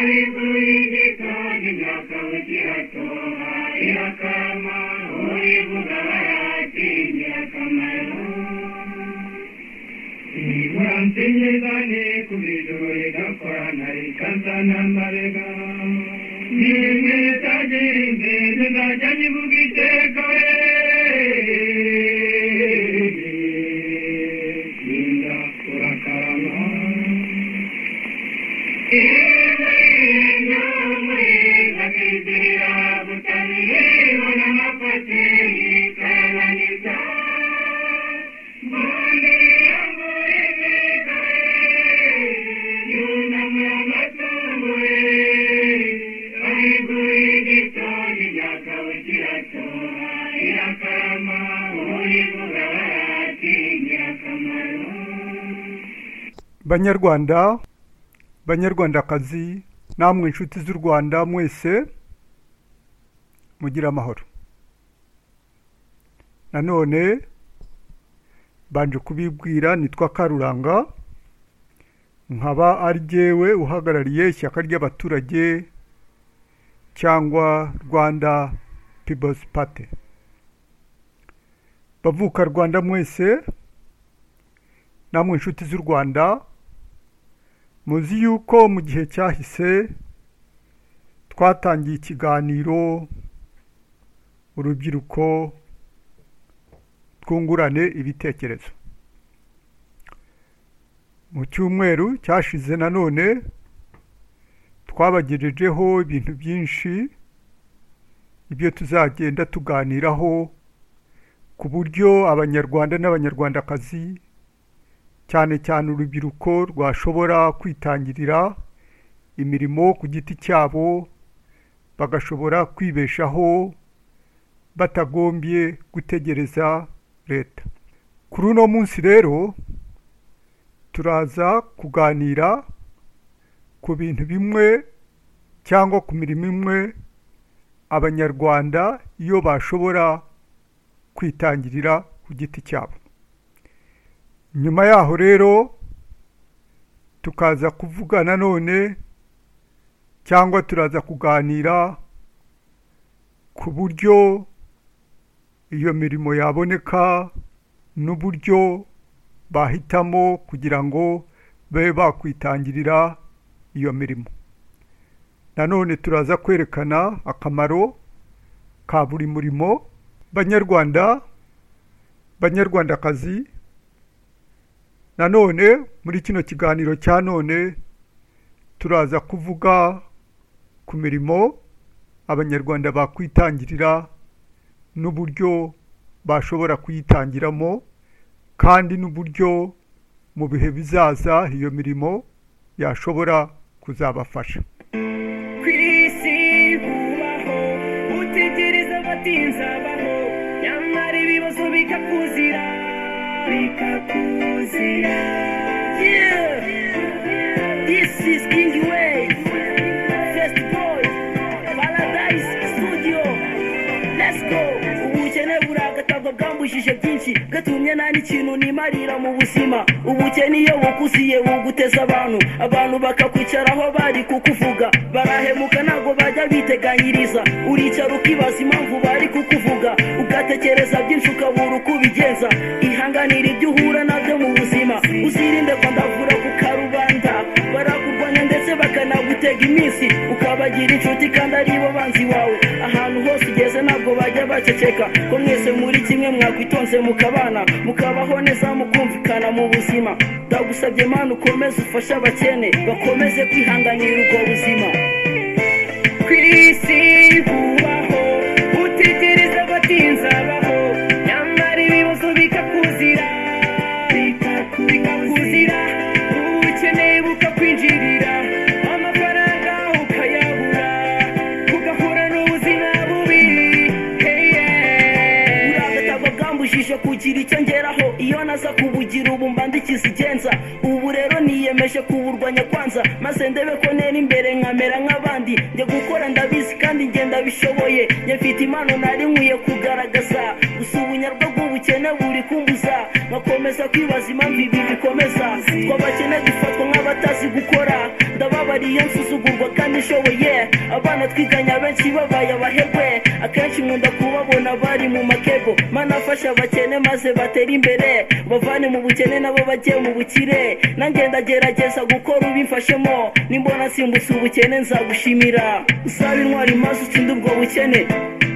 Ariko imyaka w'igihatoha ihakama urivuga baratinya akamaro niwansinyezane ku bidore gakwana rikasa n'amarega nimwe tagenze zizajya nyivuga iteka ninda urakarama banyarwanda banyarwandakazi namwe inshuti z'u rwanda mwese mugire amahoro nanone banje kubibwira nitwa karuranga nkaba ari jyewe uhagarariye ishyaka ry'abaturage cyangwa rwanda pibosi pate bavuka rwanda mwese namwe inshuti z'u rwanda muzi yuko mu gihe cyahise twatangiye ikiganiro urubyiruko twungurane ibitekerezo mu cyumweru cyashize nanone twabagejejeho ibintu byinshi ibyo tuzagenda tuganiraho ku buryo abanyarwanda n'abanyarwandakazi cyane cyane urubyiruko rwashobora kwitangirira imirimo ku giti cyabo bagashobora kwibeshaho batagombye gutegereza leta kuri uno munsi rero turaza kuganira ku bintu bimwe cyangwa ku mirimo imwe abanyarwanda iyo bashobora kwitangirira ku giti cyabo nyuma yaho rero tukaza kuvuga nanone cyangwa turaza kuganira ku buryo iyo mirimo yaboneka n'uburyo bahitamo kugira ngo babe bakwitangirira iyo mirimo nanone turaza kwerekana akamaro ka buri murimo banyarwanda banyarwandakazi nanone muri kino kiganiro cya none turaza kuvuga ku mirimo abanyarwanda bakwitangirira n'uburyo bashobora kuyitangiramo kandi n'uburyo mu bihe bizaza iyo mirimo yashobora kuzabafasha ku isi bubaho utegereza batinze abaho nyamara ibibazo bikakuzira bikakuzira Yeah. This is King Way, First Boy, Paradise Studio. Let's go. Ubukene burakataga bwambujije byinshi gatumye nta n'ikintu nimarira mu buzima ubukene iyo bukuziye buguteza abantu abantu bakakwicaraho bari kukuvuga barahemuka ntabwo bajya biteganyiriza uricara ukibaza impamvu bari kukuvuga ugatekereza byinshi ukabura uko ubigenza ihanganira ibyo uhura nabyo mu buzima uzirinde ko ndavura ku karubanda barakurwanya ndetse bakanagutega iminsi ukabagira inshuti kandi ari bo banzi wawe ahantu hose ugeze ntabwo bajya baceceka ko mwese muri kimwe mwakwitonze mukabana mukabaho neza mukumvikana mu buzima ndagusabye mana ukomeze ufashe abakene bakomeze kwihanganira ubwo buzima ku isi bubaho utegereza abatinze abaho nyamara ibibazo bikakuzira bikaku- bikakuzira ukeneye bukakwinjirira amafaranga ukayabura ugahura n'ubuzima bubi uragatagwa bwambujije kugira icyo ngeraho iyo naza kubugira ubu mbandikiza igenza ubu rero niyemeje kuburwanya kwanza maze ndebe ko nera imbere nkamera nk'abandi njya gukora ndabizi kandi ngenda bishoboye njye mfite impano nari nkwiye kugaragaza gusa ubunyarwa bw'ubukene buri kumbuza nkakomeza kwibaza impamvu ibi bikomeza twabakene dufatwa nk'abatazi gukora ndababariye nsuzugurwa kandi nshoboye abana twiganya benshi babaye abahebwe akenshi nkunda kubabona bari mu makebo mana afasha abakene maze batere imbere bavane mu bukene nabo bajye mu bukire nanjye ndagerageza gukora ubimfashemo nimbona nsimbutse ubukene nzagushimira usabe intwari maze utsinde ubwo bukene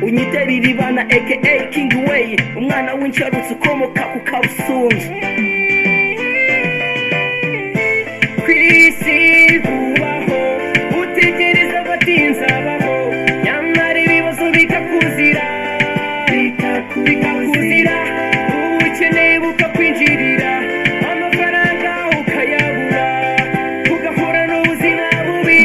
unyitera iribana aka king way umwana w'insharutsi ukomoka ku kabusunzu ku isi kubaho utekereza batinza baho nyamara ibibazo bikakuzira bikaku- bikakuzira ubukene bukakwinjirira amafaranga ukayabura ugahura n'ubuzima bubi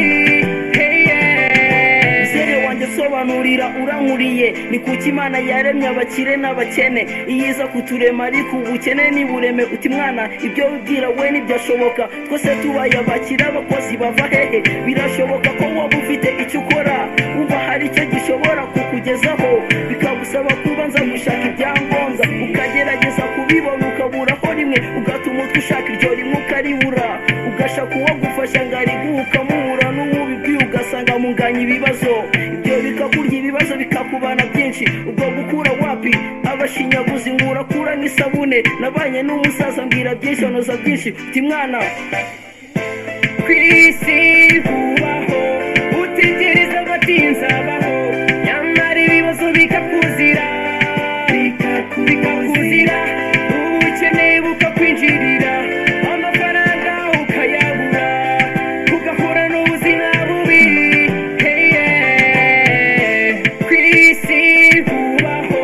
heye wanjye sobanurira urankuriye ni kuki imana yaremye abakire n'abakene iyiza kuturema ariko ubukene n'ibureme uti mwana ibyo wibwira we ntibyashoboka twese tubaye abakire abakozi bava hehe birashoboka ko waba ufite icyo ukora wumva hari icyo gishobora kukugezaho bikagusaba kubanza gushaka ibyangombwa ukagerageza kubibona ukaburaho rimwe ugatuma utwe ushaka iryo rimwe ukaribura ugashaka uwo gufasha ngo ariguhukamura n'uwubibwiye ugasanga munganya ibibazo ibyo bikakurya ibibazo bikakubana byinshi ubwo gukura wapi abashinyaguzi ngo urakura nk'isabune nabanye n'umusaza mbwira byinshi anoza byinshi uti mwana ku isi bubaho utegereza abatinza baho nyamara ibibazo bikakuzira bikaku- bikakuzira ubukene bukakwinjirira amafaranga ukayabura ugahura n'ubuzima bubi heye ku isi bubaho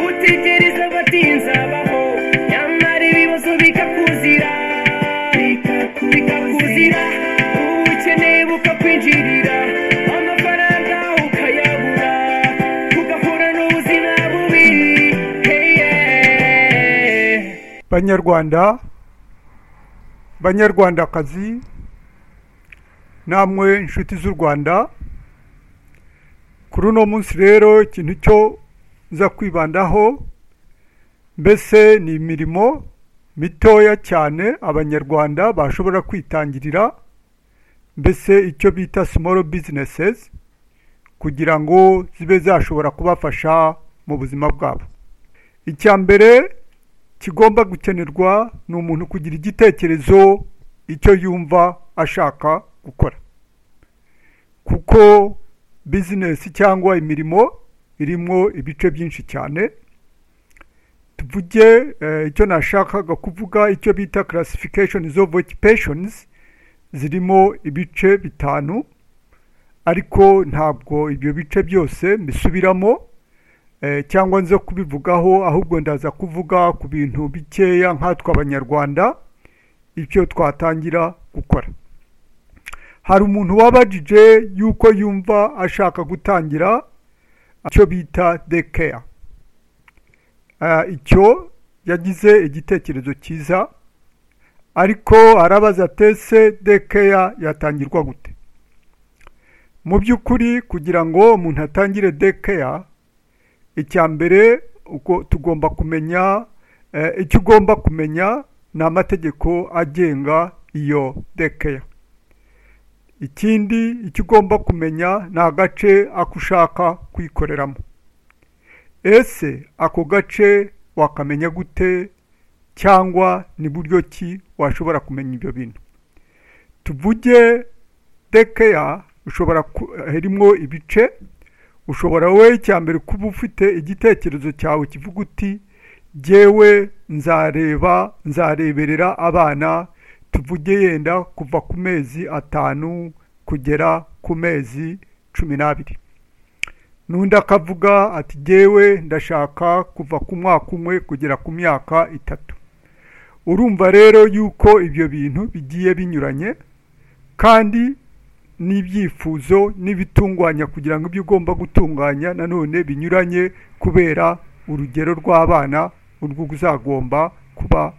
utegereza abatinza baho nyamara ibibazo bikakuzira bikaku- bikakuzira ubukene bukakwinjirira amafaranga ukayabura ugahura n'ubuzima bubi heye banyarwanda banyarwandakazi namwe inshuti z'u rwanda kuri uno munsi rero ikintu cyo nza kwibandaho mbese ni imirimo mitoya cyane abanyarwanda bashobora kwitangirira mbese icyo bita small businesses kugira ngo zibe zashobora kubafasha mu buzima bwabo icya mbere kigomba gukenerwa ni umuntu kugira igitekerezo icyo yumva ashaka gukora kuko bizinesi cyangwa imirimo irimo ibice byinshi cyane tuvuge eh, icyo nashakaga kuvuga icyo bita classifications of occupations zirimo ibice bitanu ariko ntabwo ibyo bice byose mbisubiramo Eh, cyangwa nze kubivugaho ahubwo ndaza kuvuga ku bintu bikeya nkatwe abanyarwanda ibyo twatangira gukora hari umuntu wabajije yuko yumva ashaka gutangira icyo bita dekeya icyo yagize igitekerezo cyiza ariko arabaza tese dekeya yatangirwa gute mu by'ukuri kugira ngo umuntu atangire dekeya icya mbere uko tugomba kumenya eh, icyo ugomba kumenya ni amategeko agenga iyo dekeya ikindi icyo ugomba kumenya ni agace ako ushaka kuyikoreramo ese ako gace wakamenya gute cyangwa ni buryo ki washobora kumenya ibyo bintu tuvuge dekeya ushobora ku- harimo ibice ushobora wowe icyambere kuba ufite igitekerezo cyawe kivuga uti jyewe nzareba nzareberera abana tuvuge yenda kuva ku mezi atanu kugera ku mezi cumi n'abiri n'undi akavuga ati jyewe ndashaka kuva ku mwaka umwe kugera ku myaka itatu urumva rero yuko ibyo bintu bigiye binyuranye kandi n'ibyifuzo n'ibitungwanya kugira ngo ibyo ugomba gutunganya nanone binyuranye kubera urugero rw'abana urwo uzagomba kuba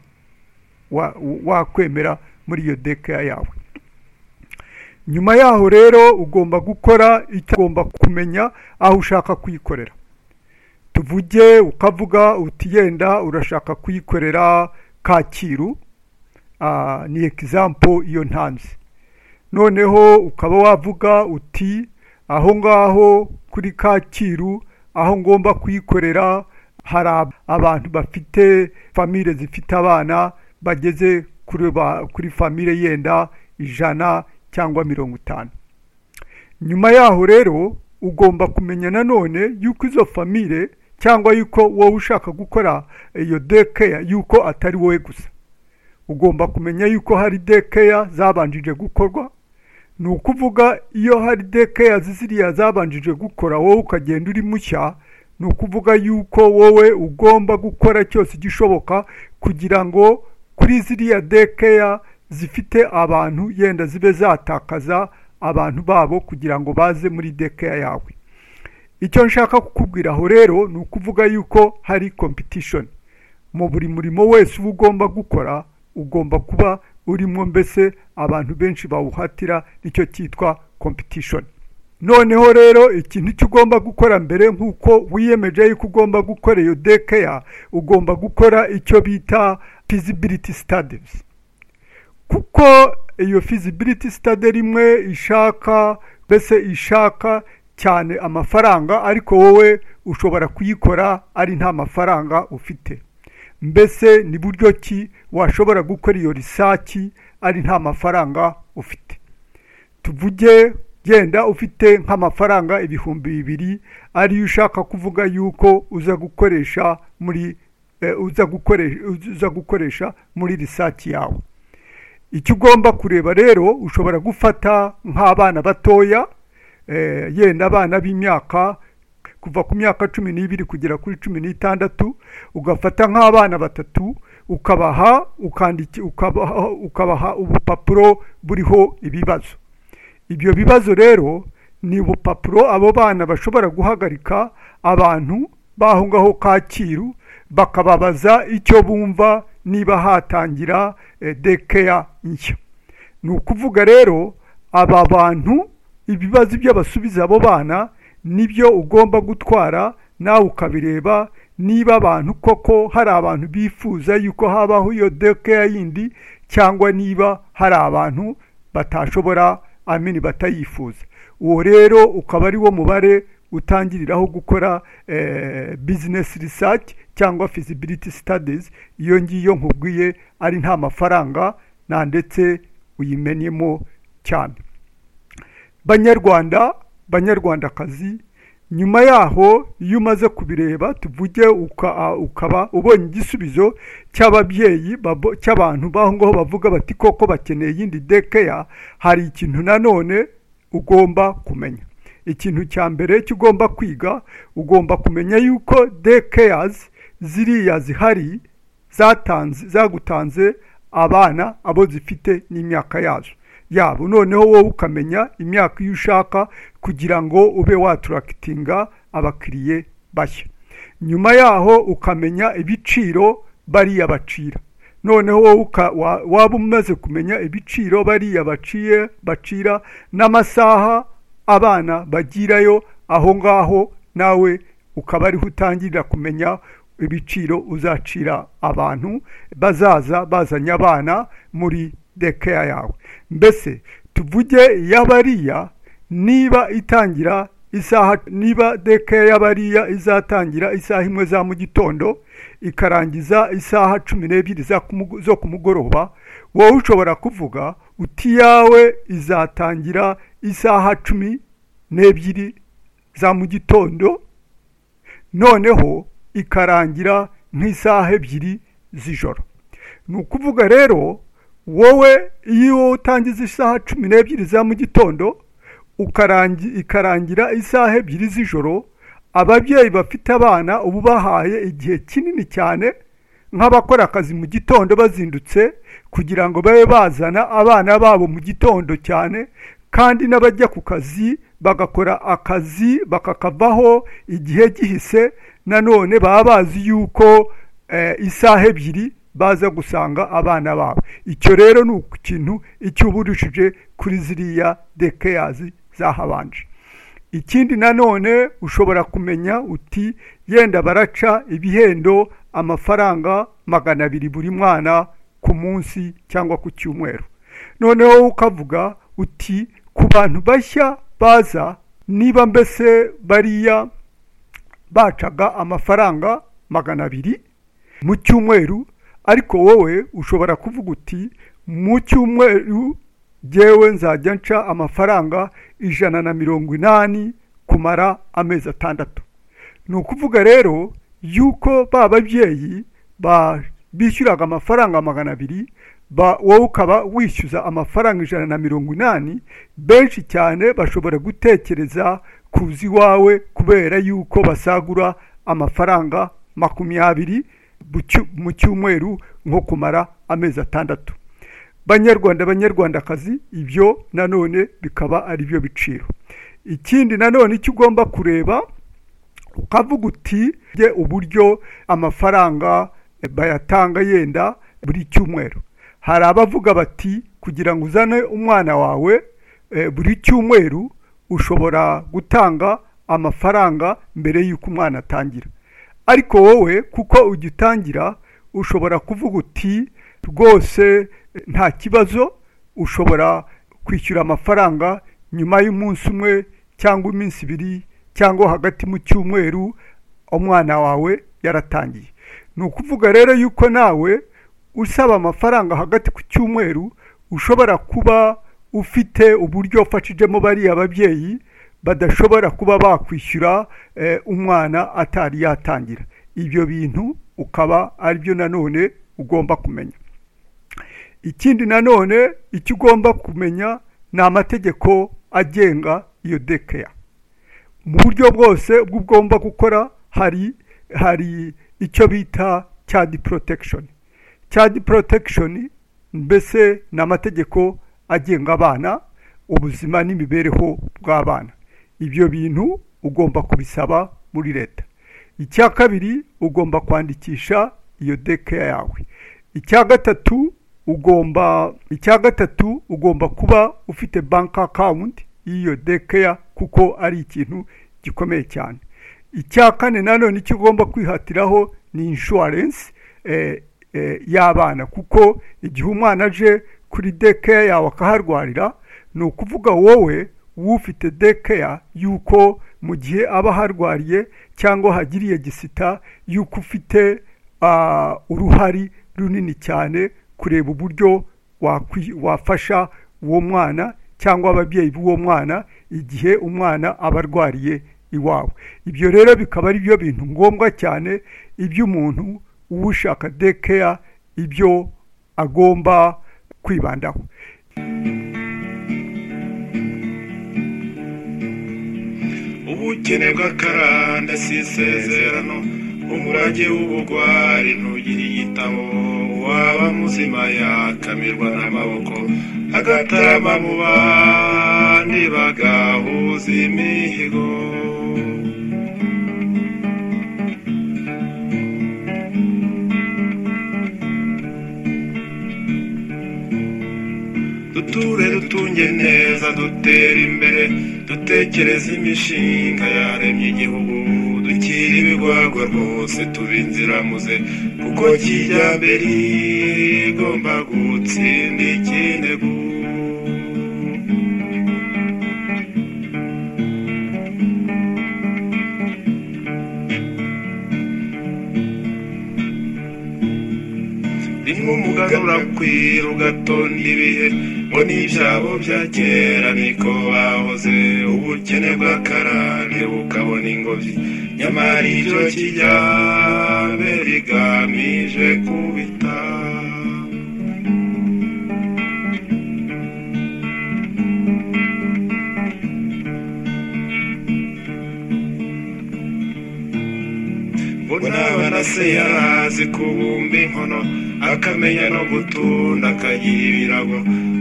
wa- wakwemera muri iyo dekeya yawe nyuma yaho rero ugomba gukora icyo ugomba kumenya aho ushaka kuyikorera tuvuge ukavuga uti yenda urashaka kuyikorera kacyiru Ah, ni ekisampo iyo ntanze noneho ukaba wavuga uti aho ngaho kuri kacyiru aho ngomba kuyikorera hari ab- abantu bafite famire zifite abana bageze kuri ba- kuri famire yenda ijana cyangwa mirongo itanu nyuma yaho rero ugomba kumenya nanone yuko izo famire cyangwa yuko wowe ushaka gukora iyo dekeya yuko atari wowe gusa ugomba kumenya yuko hari dekeya zabanjije gukorwa ni ukuvuga iyo hari dekeya ziriya zabanjije gukora wowe ukagenda uri mushya ni ukuvuga yuko wowe ugomba gukora cyose igishoboka kugira ngo kuri ziriya dekeya zifite abantu yenda zibe zatakaza abantu babo kugira ngo baze muri dekeya yawe icyo nshaka kukubwira aho rero ni ukuvuga yuko hari kompetishoni mu buri murimo wese uba ugomba gukora ugomba kuba urimo mbese abantu benshi bawuhatira nicyo cyitwa kompetishoni noneho rero ikintu icyo ugomba gukora mbere nk'uko wiyemeje yuko ugomba gukora iyo dekeya ugomba gukora icyo bita feasibility studies kuko iyo feasibility study rimwe ishaka mbese ishaka cyane amafaranga ariko wowe ushobora kuyikora ari nta mafaranga ufite mbese ni buryo ki washobora gukora iyo risaki ari nta mafaranga ufite tuvuge genda ufite nk'amafaranga ibihumbi bibiri ariyo ushaka kuvuga yuko uza gukoresha muri eh, uza gukoresha uza gukoresha muri risaki yawe icyo ugomba kureba rero ushobora gufata nk'abana batoya eh, yenda abana b'imyaka kuva ku myaka cumi n'ibiri kugera kuri cumi n'itandatu ugafata nk'abana batatu ukabaha ukandiki- ukabaha ukabaha ubupapuro buriho ibibazo ibyo bibazo rero ni ubupapuro abo bana bashobora guhagarika abantu b'aho ngaho kacyiru bakababaza icyo bumva niba hatangira eh, dekeya nshya ni ukuvuga rero aba bantu ibibazo ibyo basubiza abo bana nibyo ugomba gutwara nawe ukabireba niba abantu koko hari abantu bifuza yuko habaho iyo dekeya yindi cyangwa niba hari abantu batashobora amini batayifuza uwo rero ukaba ari wo mubare utangiriraho gukora eh, business research cyangwa feasibility studies iyo ngiyo nkubwiye ari nta mafaranga nta ndetse uyimenyemo cyane banyarwanda banyarwandakazi nyuma yaho iyo umaze kubireba tuvuge uka- a- ukaba ubonye igisubizo cy'ababyeyi babo- cy'abantu b'aho ngaho bavuga bati koko bakeneye iyindi dekeya hari ikintu nanone ugomba kumenya ikintu cya mbere cy'ugomba kwiga ugomba kumenya yuko dekeyazi ziriya zihari zatanze zagutanze abana abo zifite n'imyaka yazo yabo noneho wowe ukamenya imyaka iyo ushaka kugira ngo ube waturakitinga abakiriye bashya nyuma yaho ukamenya ibiciro bariya bacira noneho wowe uka- wa- waba umaze kumenya ibiciro bariya baciye bacira n'amasaha abana bagirayo aho ngaho nawe ukaba ariho utangira kumenya ibiciro uzacira abantu bazaza bazanye abana muri dekeya yawe mbese tuvuge iy'abariya niba itangira isaha niba dekeya y'abariya izatangira isaha imwe za mu gitondo ikarangiza isaha cumi n'ebyiri za kumu- zo ku mugoroba wowe ushobora kuvuga uti yawe izatangira isaha cumi n'ebyiri za mu gitondo noneho ikarangira nk'isaha ebyiri z'ijoro ni ukuvuga rero wowe iyo utangiza isaha cumi n'ebyiri za mu gitondo ukarangi- ikarangira isaha ebyiri z'ijoro ababyeyi bafite abana uba ubahaye igihe kinini cyane nk'abakora akazi mu gitondo bazindutse kugira ngo babe bazana abana babo mu gitondo cyane kandi n'abajya ku kazi bagakora akazi bakakavaho igihe gihise nanone baba bazi yuko eh, isaha ebyiri baza gusanga abana babo icyo rero ni ikintu icyo uba urushije kuri ziriya dekeyazi zahabanje ikindi nanone ushobora kumenya uti yenda baraca ibihendo amafaranga magana abiri buri mwana ku munsi cyangwa ku cyumweru noneho ukavuga uti ku bantu bashya baza niba mbese bariya bacaga amafaranga magana abiri mu cyumweru ariko wowe ushobora kuvuga uti mu cyumweru ngewe nzajya nca amafaranga ijana na mirongo inani kumara amezi atandatu ni ukuvuga rero yuko ba babyeyi ba- bishyuraga amafaranga magana abiri ba- wowe ukaba wishyuza amafaranga ijana na mirongo inani benshi cyane bashobora gutekereza kuza iwawe kubera yuko basagura amafaranga makumyabiri bu cyu- mu cyumweru nko kumara amezi atandatu banyarwanda banyarwandakazi ibyo nanone bikaba ari byo biciro ikindi nanone icyo ugomba kureba ukavuga uti ye uburyo amafaranga eh, bayatanga yenda buri cyumweru hari abavuga bati kugira ngo uzane umwana wawe eh, buri cyumweru ushobora gutanga amafaranga mbere y'uko umwana atangira ariko wowe kuko ugitangira ushobora kuvuga uti rwose eh, nta kibazo ushobora kwishyura amafaranga nyuma y'umunsi umwe cyangwa iminsi ibiri cyangwa hagati mu cyumweru umwana wawe yaratangiye ni ukuvuga rero yuko nawe usaba amafaranga hagati ku cyumweru ushobora kuba ufite uburyo ufashijemo bariya ababyeyi badashobora kuba bakwishyura eh, umwana atari yatangira ibyo bintu ukaba aribyo nanone ugomba kumenya ikindi nanone icyo ugomba kumenya ni amategeko agenga iyo dekeya mu buryo bwose ubwo ugomba gukora hari hari icyo bita child protection child protection mbese ni amategeko agenga abana ubuzima n'imibereho bw'abana ibyo bintu ugomba kubisaba muri leta icya kabiri ugomba kwandikisha iyo deke yawe icya gatatu ugomba icya gatatu ugomba kuba ufite bank account y'iyo dekeya kuko ari ikintu gikomeye cyane icya kane nanone icyo ugomba kwihatiraho ni inshuwarensi y'abana kuko igihe umwana aje kuri dekeya yawe akaharwarira ni ukuvuga wowe ufite dekeya yuko mu gihe aba aharwariye cyangwa hagiriye gisita yuko ufite ah, uruhari runini cyane kureba uburyo wakwi- wafasha uwo mwana cyangwa ababyeyi b'uwo mwana igihe umwana aba arwariye iwawe ibyo rero bikaba ari byo bintu ngombwa cyane iby'umuntu ushaka dekeya ibyo agomba kwibandaho ubukene bw'akarandasi isezerano umurage w'ubugwari ntugira igitabo waba muzima yakamirwa n'amaboko agatarama mu bandi bagahuza imihigo duture dutunge neza dutere imbere dutekereze imishinga yaremye igihugu dukire ibigwagwa rwose tube inziramuze kuko kijyambere igomba gutsinda ikindegu rimwe umugarura kwira ugatonda ibihe ngo n'ibyabo bya kera niko bahoze ubukene bw'akarande bukabona ingobyi nyamara ibyo kijyambere rigamije kubita unabona se yarazi kubumba inkono akamenya no gutunda akagira ibirago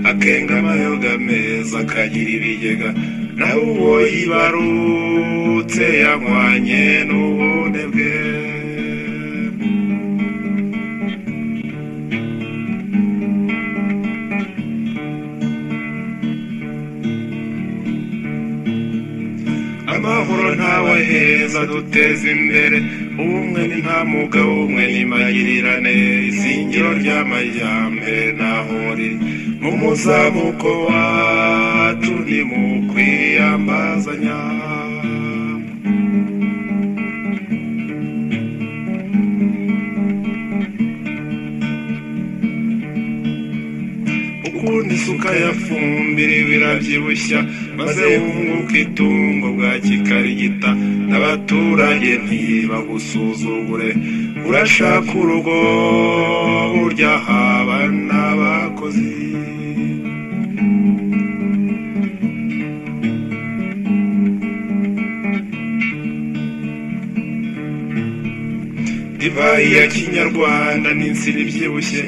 akenga amayoga meza akagira ibigega nawe uwo yibarutse yanywanye n'ubune bwe amahoro ntawaheza duteze imbere ubumwe ni nta mwuga w'umwe n'imagirirane izingiro ry'amajyambere ntaho riri mu muzamuko wawe ntimukwiyambazanya ukundi isuka ya fumbire birabyibushya maze wunguka itungo bwa kikarigita n'abaturage ntibagusuzugure urashaka urugo burya haba n'abakozi divayi ya kinyarwanda n'insina ibyibushye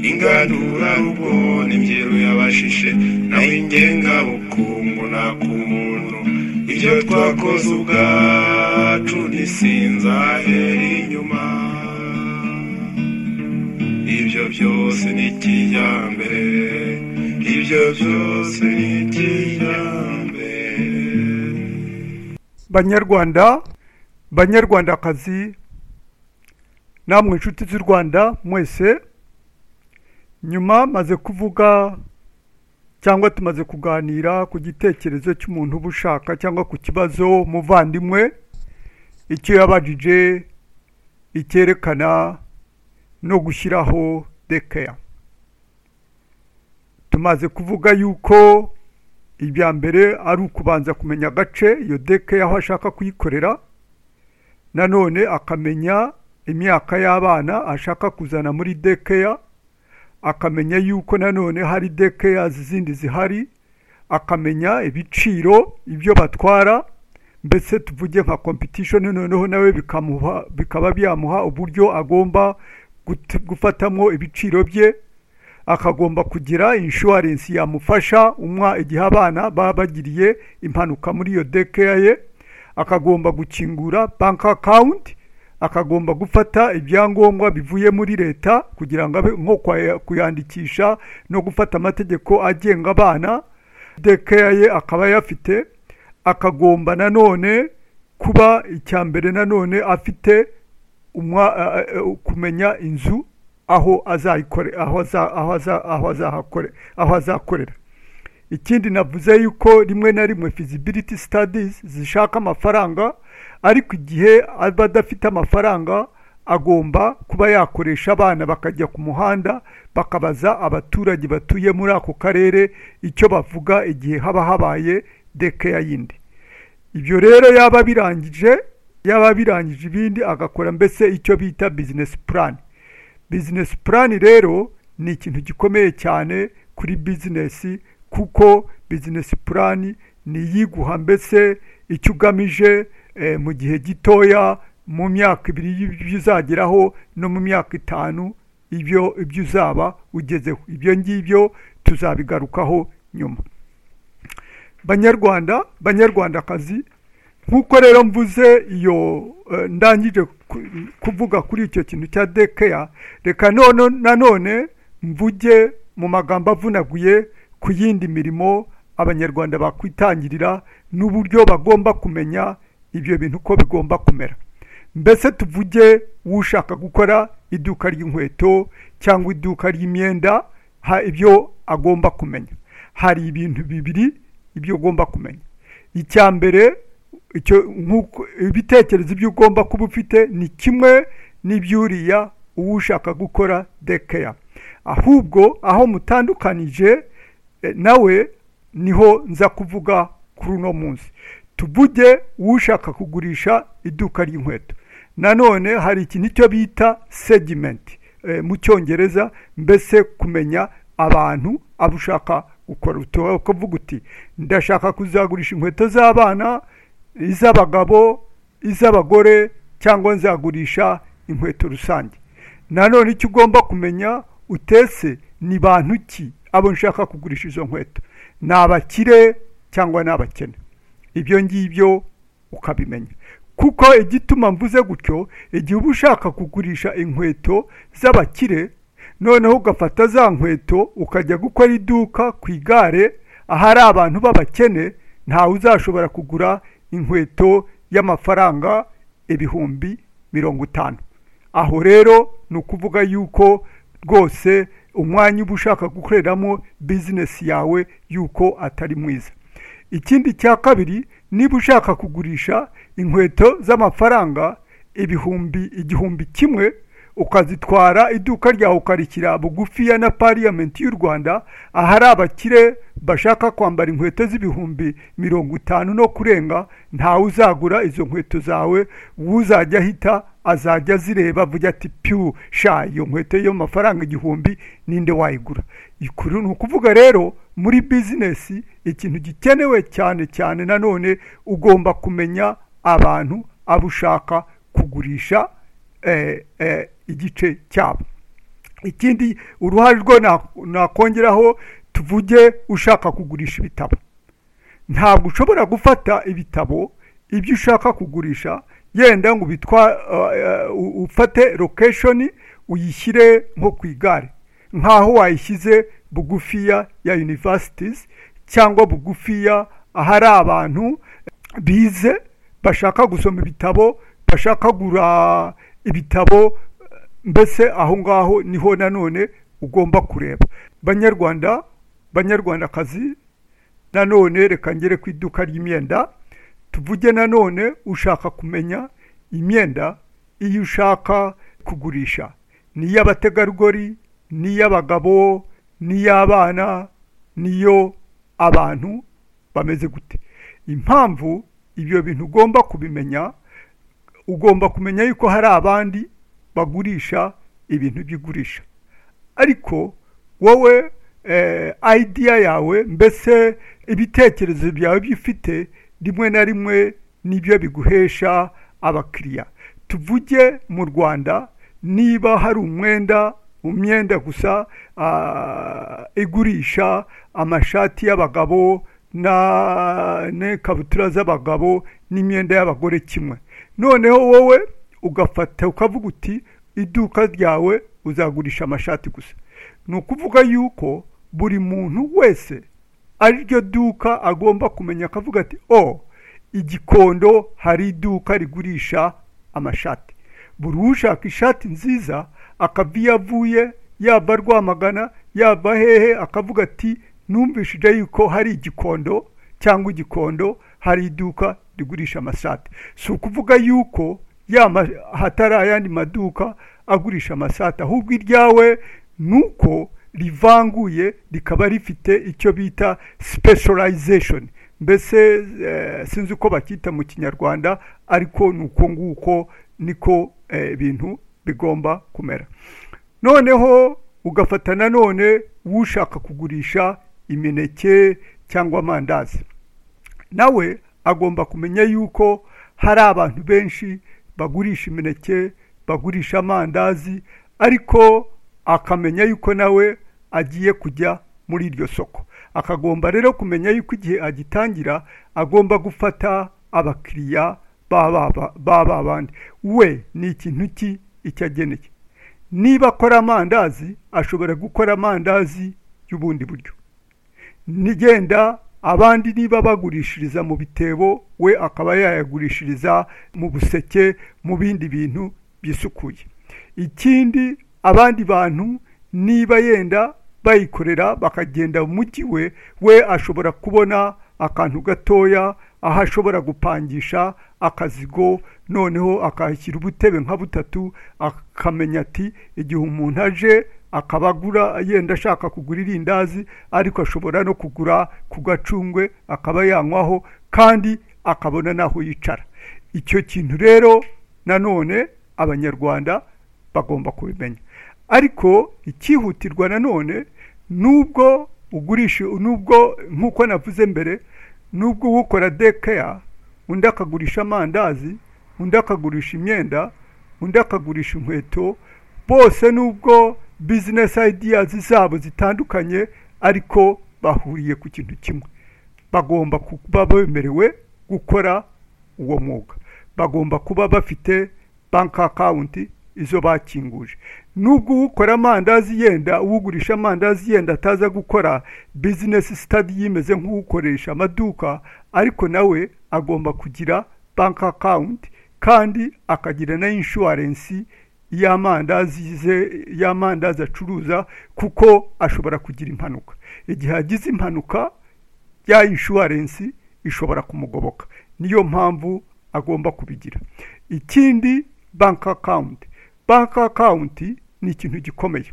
ingandura rugo n'imbyero y'abashishe nawe ingengabukungu nta ku muntu ibyo twakoze ubwacu ntisinzahera inyuma ibyo byose ni kijyambere ibyo byose ni kijyambere banyarwanda banyarwandakazi namwe inshuti z'u rwanda mwese nyuma maze kuvuga cyangwa tumaze kuganira ku gitekerezo cy'umuntu uba ushaka cyangwa ku kibazo umuvandimwe icyo yabajije icyerekana no gushyiraho dekeya tumaze kuvuga yuko ibya mbere ari ukubanza kumenya agace iyo dekeya aho ashaka kuyikorera nanone akamenya imyaka y'abana ashaka kuzana muri dekeya akamenya yuko nanone hari dekeya zindi zihari akamenya ibiciro ibyo batwara mbese tuvuge nka competition noneho nawe bikamuha bikaba byamuha uburyo agomba gut- gufatamo ibiciro bye akagomba kugira insurance yamufasha umwa igihe abana baba bagiriye impanuka muri iyo dekeya ye akagomba gukingura bank account akagomba gufata ibyangombwa bivuye muri leta kugira ngo abe nko kwa- kuyandikisha no gufata amategeko agenga abana dekeya ye akaba ayafite akagomba nanone kuba icya mbere nanone afite umwa- a- a- a- kumenya inzu aho azayikore aho aza- aho aza- aho azahakore- aho azakorera ikindi navuze yuko rimwe na rimwe feasibility studies zishaka amafaranga ariko igihe aba adafite amafaranga agomba kuba yakoresha abana bakajya ku muhanda bakabaza abaturage batuye muri ako karere icyo bavuga igihe haba habaye dekeya yindi ibyo rero yaba birangije yaba birangije ibindi agakora mbese icyo bita bizinesi purani bizinesi purani rero ni ikintu gikomeye cyane kuri bizinesi kuko bizinesi purani ni iyiguha mbese icyo ugamije eh, mu gihe gitoya mu myaka ibiri y'ibyo uzageraho no mu myaka itanu ibyo ibyo uzaba ugezeho ibyo ngibyo tuzabigarukaho nyuma banyarwanda banyarwandakazi nk'uko rero mvuze iyo eh, ndangije ku- kuvuga kuri icyo kintu cya dekeya reka none nanone mvuge mu magambo avunaguye ku yindi mirimo abanyarwanda bakwitangirira n'uburyo bagomba kumenya ibyo bintu uko bigomba kumera mbese tuvuge ushaka gukora iduka ry'inkweto cyangwa iduka ry'imyenda ha ibyo agomba kumenya hari ibintu bibiri ibyo ugomba kumenya icya mbere icyo nk'uko ibitekerezo ibyo ugomba kuba ufite ni kimwe n'ibyuriya uwo ushaka gukora dekeya ahubwo aho mutandukanije eh, nawe niho nza kuvuga kuri uno munsi tuvuge ushaka kugurisha iduka ry'inkweto nanone hari ikintu icyo bita segimenti mu cyongereza mbese kumenya abantu abo ushaka gukora utuba ukavuga uti ndashaka kuzagurisha inkweto z'abana iz'abagabo iz'abagore cyangwa nzagurisha inkweto rusange nanone icyo ugomba kumenya utese ni bantu ki abo nshaka kugurisha izo nkweto ni abakire cyangwa ni abakene ibyo ngibyo ukabimenya kuko igituma mvuze gutyo igihe uba ushaka kugurisha inkweto z'abakire noneho ugafata za nkweto ukajya gukora iduka ku igare ahari abantu b'abakene ntawe uzashobora kugura inkweto y'amafaranga ibihumbi mirongo itanu aho rero ni ukuvuga yuko rwose umwanya uba ushaka gukoreramo bizinesi yawe yuko atari mwiza ikindi cya kabiri niba ushaka kugurisha inkweto z'amafaranga ibihumbi igihumbi kimwe ukazitwara iduka ryawe ukarikira bugufiya na pariyamenti y'u rwanda ahari abakire bashaka kwambara inkweto z'ibihumbi mirongo itanu no kurenga ntawe uzagura izo nkweto zawe uzajya ahita azajya azireba avuga ati piyu sha iyo nkweto yo mafaranga igihumbi ninde wayigura ikuru ni ukuvuga rero muri bizinesi ikintu gikenewe cyane cyane nanone ugomba kumenya abantu abo ushaka kugurisha eh, eh, igice cyabo ikindi uruhare rwo na- nakongeraho tuvuge ushaka kugurisha ibitabo ntabwo ushobora gufata ibitabo ibyo ushaka kugurisha yenda ngo bitwa ufate lokeshoni uyishyire nko ku igare nk'aho wayishyize bugufiya ya universities cyangwa bugufiya ahari abantu bize bashaka gusoma ibitabo bashaka kugura ibitabo mbese aho ngaho niho nanone ugomba kureba banyarwanda banyarwandakazi nanone reka ngere ku iduka ry'imyenda tuvuge nanone ushaka kumenya imyenda iyo ushaka kugurisha ni iy'abategarugori ni iy'abagabo ni iy'abana niyo abantu bameze gute impamvu ibyo bintu ugomba kubimenya ugomba kumenya yuko hari abandi bagurisha ibintu by'igurisha ariko wowe eh, idea yawe mbese ibitekerezo byawe byifite rimwe na rimwe nibyo biguhesha abakiriya tuvuge mu rwanda niba hari umwenda umwenda gusa ah, igurisha amashati y'abagabo na n'ikabutura z'abagabo n'imyenda y'abagore kimwe noneho wowe ugafata ukavuga uti iduka ryawe uzagurisha amashati gusa ni ukuvuga yuko buri muntu wese ari ryo duka agomba kumenya akavuga ati o igikondo hari iduka rigurisha amashati buri ushaka ishati nziza akava iyo avuye yava rwamagana yava hehe akavuga ati numvishije yuko hari igikondo cyangwa igikondo hari iduka rigurisha amasati si ukuvuga yuko ya ma- hatari ayandi maduka agurisha amasati ahubwo iryawe ni uko rivanguye rikaba rifite icyo bita specialization mbese eh, sinzi uko bacyita mu kinyarwanda ariko ni uko nguko niko eh, ibintu bigomba kumera noneho ugafata nanone ushaka kugurisha imineke cyangwa amandazi nawe agomba kumenya yuko hari abantu benshi bagurisha imineke bagurisha amandazi ariko akamenya yuko nawe agiye kujya muri iryo soko akagomba rero kumenya yuko igihe agitangira agomba gufata abakiriya baba baba bandi we ni ikintu ki icyo ageneye niba akora amandazi ashobora gukora amandazi y'ubundi buryo nigenda abandi niba bagurishiriza mu bitebo we akaba yayagurishiriza mu buseke mu bindi bintu byisukuye ikindi abandi bantu niba yenda bayikorera bakagenda mu mujyi we we ashobora kubona akantu gatoya aho ashobora gupangisha akazigo noneho akahashyira ubutebe nka butatu akamenya ati igihe umuntu aje akaba agura yenda ashaka kugura irindazi ariko ashobora no kugura ku gacungwe akaba yanywaho kandi akabona n'aho yicara icyo kintu rero nanone abanyarwanda bagomba kubimenya ariko icyihutirwa nanone nubwo ugurisha nubwo nk'uko navuze mbere nubwo ukora dekeya undi akagurisha amandazi undi akagurisha imyenda undi akagurisha inkweto bose nubwo bizinesi ayidiyazi zabo zitandukanye ariko bahuriye ku kintu kimwe bagomba kuba bemerewe gukora uwo mwuga bagomba kuba bafite banki akawunti izo bakinguje nubwo ukora amandazi yenda ugurisha amandazi yenda ataza gukora bizinesi sitadi yimeze nk'ukoresha amaduka ariko nawe agomba kugira banki akawunti kandi akagira na inshuwarensi y'amandazi ze- y'amandazi acuruza kuko ashobora kugira impanuka igihe agize impanuka ya inshuwarensi ishobora kumugoboka niyo mpamvu agomba kubigira ikindi banki akawunti banki akawunti ni ikintu gikomeye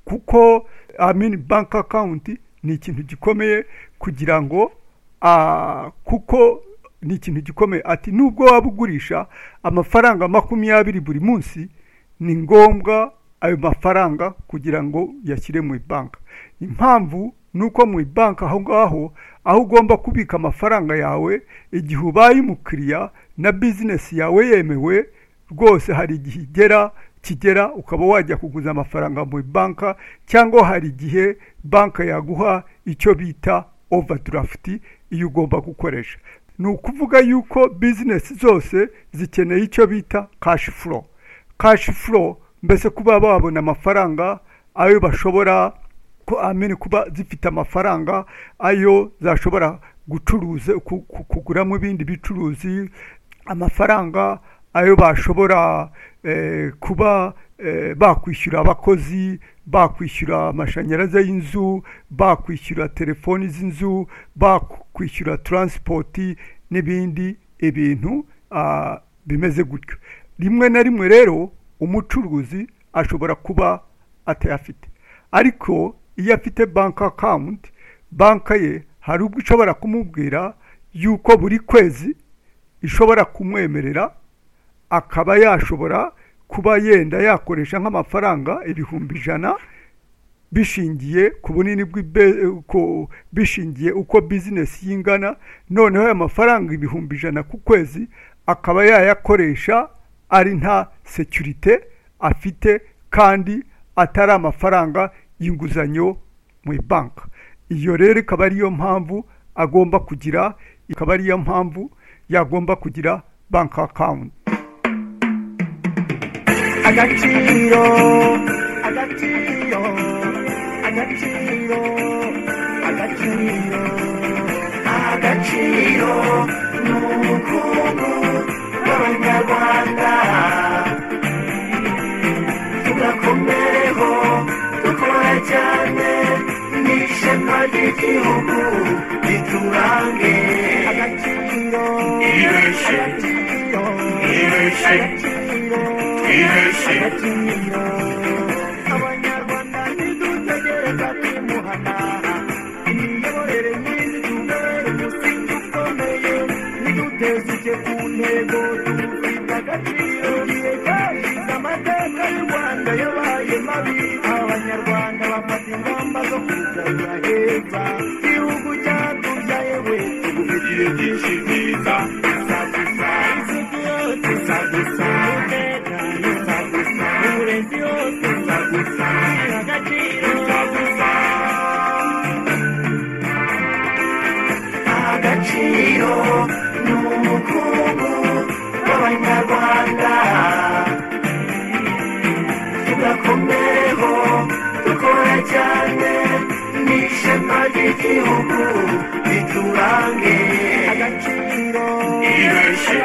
kuko amini banki akawunti ni ikintu gikomeye kugira ngo ah, kuko ni ikintu gikomeye ati nubwo waba ugurisha amafaranga makumyabiri buri munsi ni ngombwa ayo mafaranga kugira ngo uyashyire mu banki impamvu ni uko mu banki aho ngaho aho ugomba kubika amafaranga yawe igihe ubaye umukiriya na bizinesi yawe yemewe rwose hari igihe igera kigera ukaba wajya kuguza amafaranga mu banki cyangwa hari igihe banki yaguha icyo bita overdarafuti iyo ugomba gukoresha ni ukuvuga yuko bizinesi zose zikeneye icyo bita kashi furo kashi furo mbese kuba babona amafaranga ayo bashobora ko amene kuba zifite amafaranga ayo zashobora gucuruza ku- ku- kuguramo ibindi bicuruzi amafaranga ayo bashobora eh, kuba eh, bakwishyura abakozi bakwishyura amashanyarazi y'inzu bakwishyura telefoni z'inzu bakwishyura taransipoti n'ibindi ibintu ah, bimeze gutyo rimwe na rimwe rero umucuruzi ashobora kuba atayafite ariko iyo afite banki akawunti banki ye hari ubwo ishobora kumubwira yuko buri kwezi ishobora kumwemerera akaba yashobora kuba yenda yakoresha nk'amafaranga ibihumbi ijana bishingiye ku bunini bw'ibe- ku- bishingiye uko bizinesi y'ingana noneho ayo mafaranga ibihumbi ijana ku kwezi akaba yayakoresha ari nta sekirite afite kandi atari amafaranga y'inguzanyo mu banki iyo rero ikaba ariyo mpamvu agomba kugira ikaba ariyo mpamvu yagomba kugira banki akawunti agaciro agaciro agaciro agaciro agaciro ni ubukungu bw'abanyarwanda tugakomereho dukora cyane n'ishema ry'igihugu riturange agaciro Ibeshye. agaciro Ibeshye. agaciro Ibeshye. abanyarwanda ntidutegereza kwimuhana imiyoborere myiza itubere umusingi ukomeye niduteze icyo ku ntego dufite agaciro igihe cyashize amateka y'u rwanda yabaye mabi abanyarwanda bafata ingamba zo kuzajya heza igihugu cyacu byayewe tugufitiye byinshi byiza agaciro ni umukungu w'abanyarwanda tugakomereho dukora cyane n'ishema ry'igihugu riturange agaciro Ibeshye.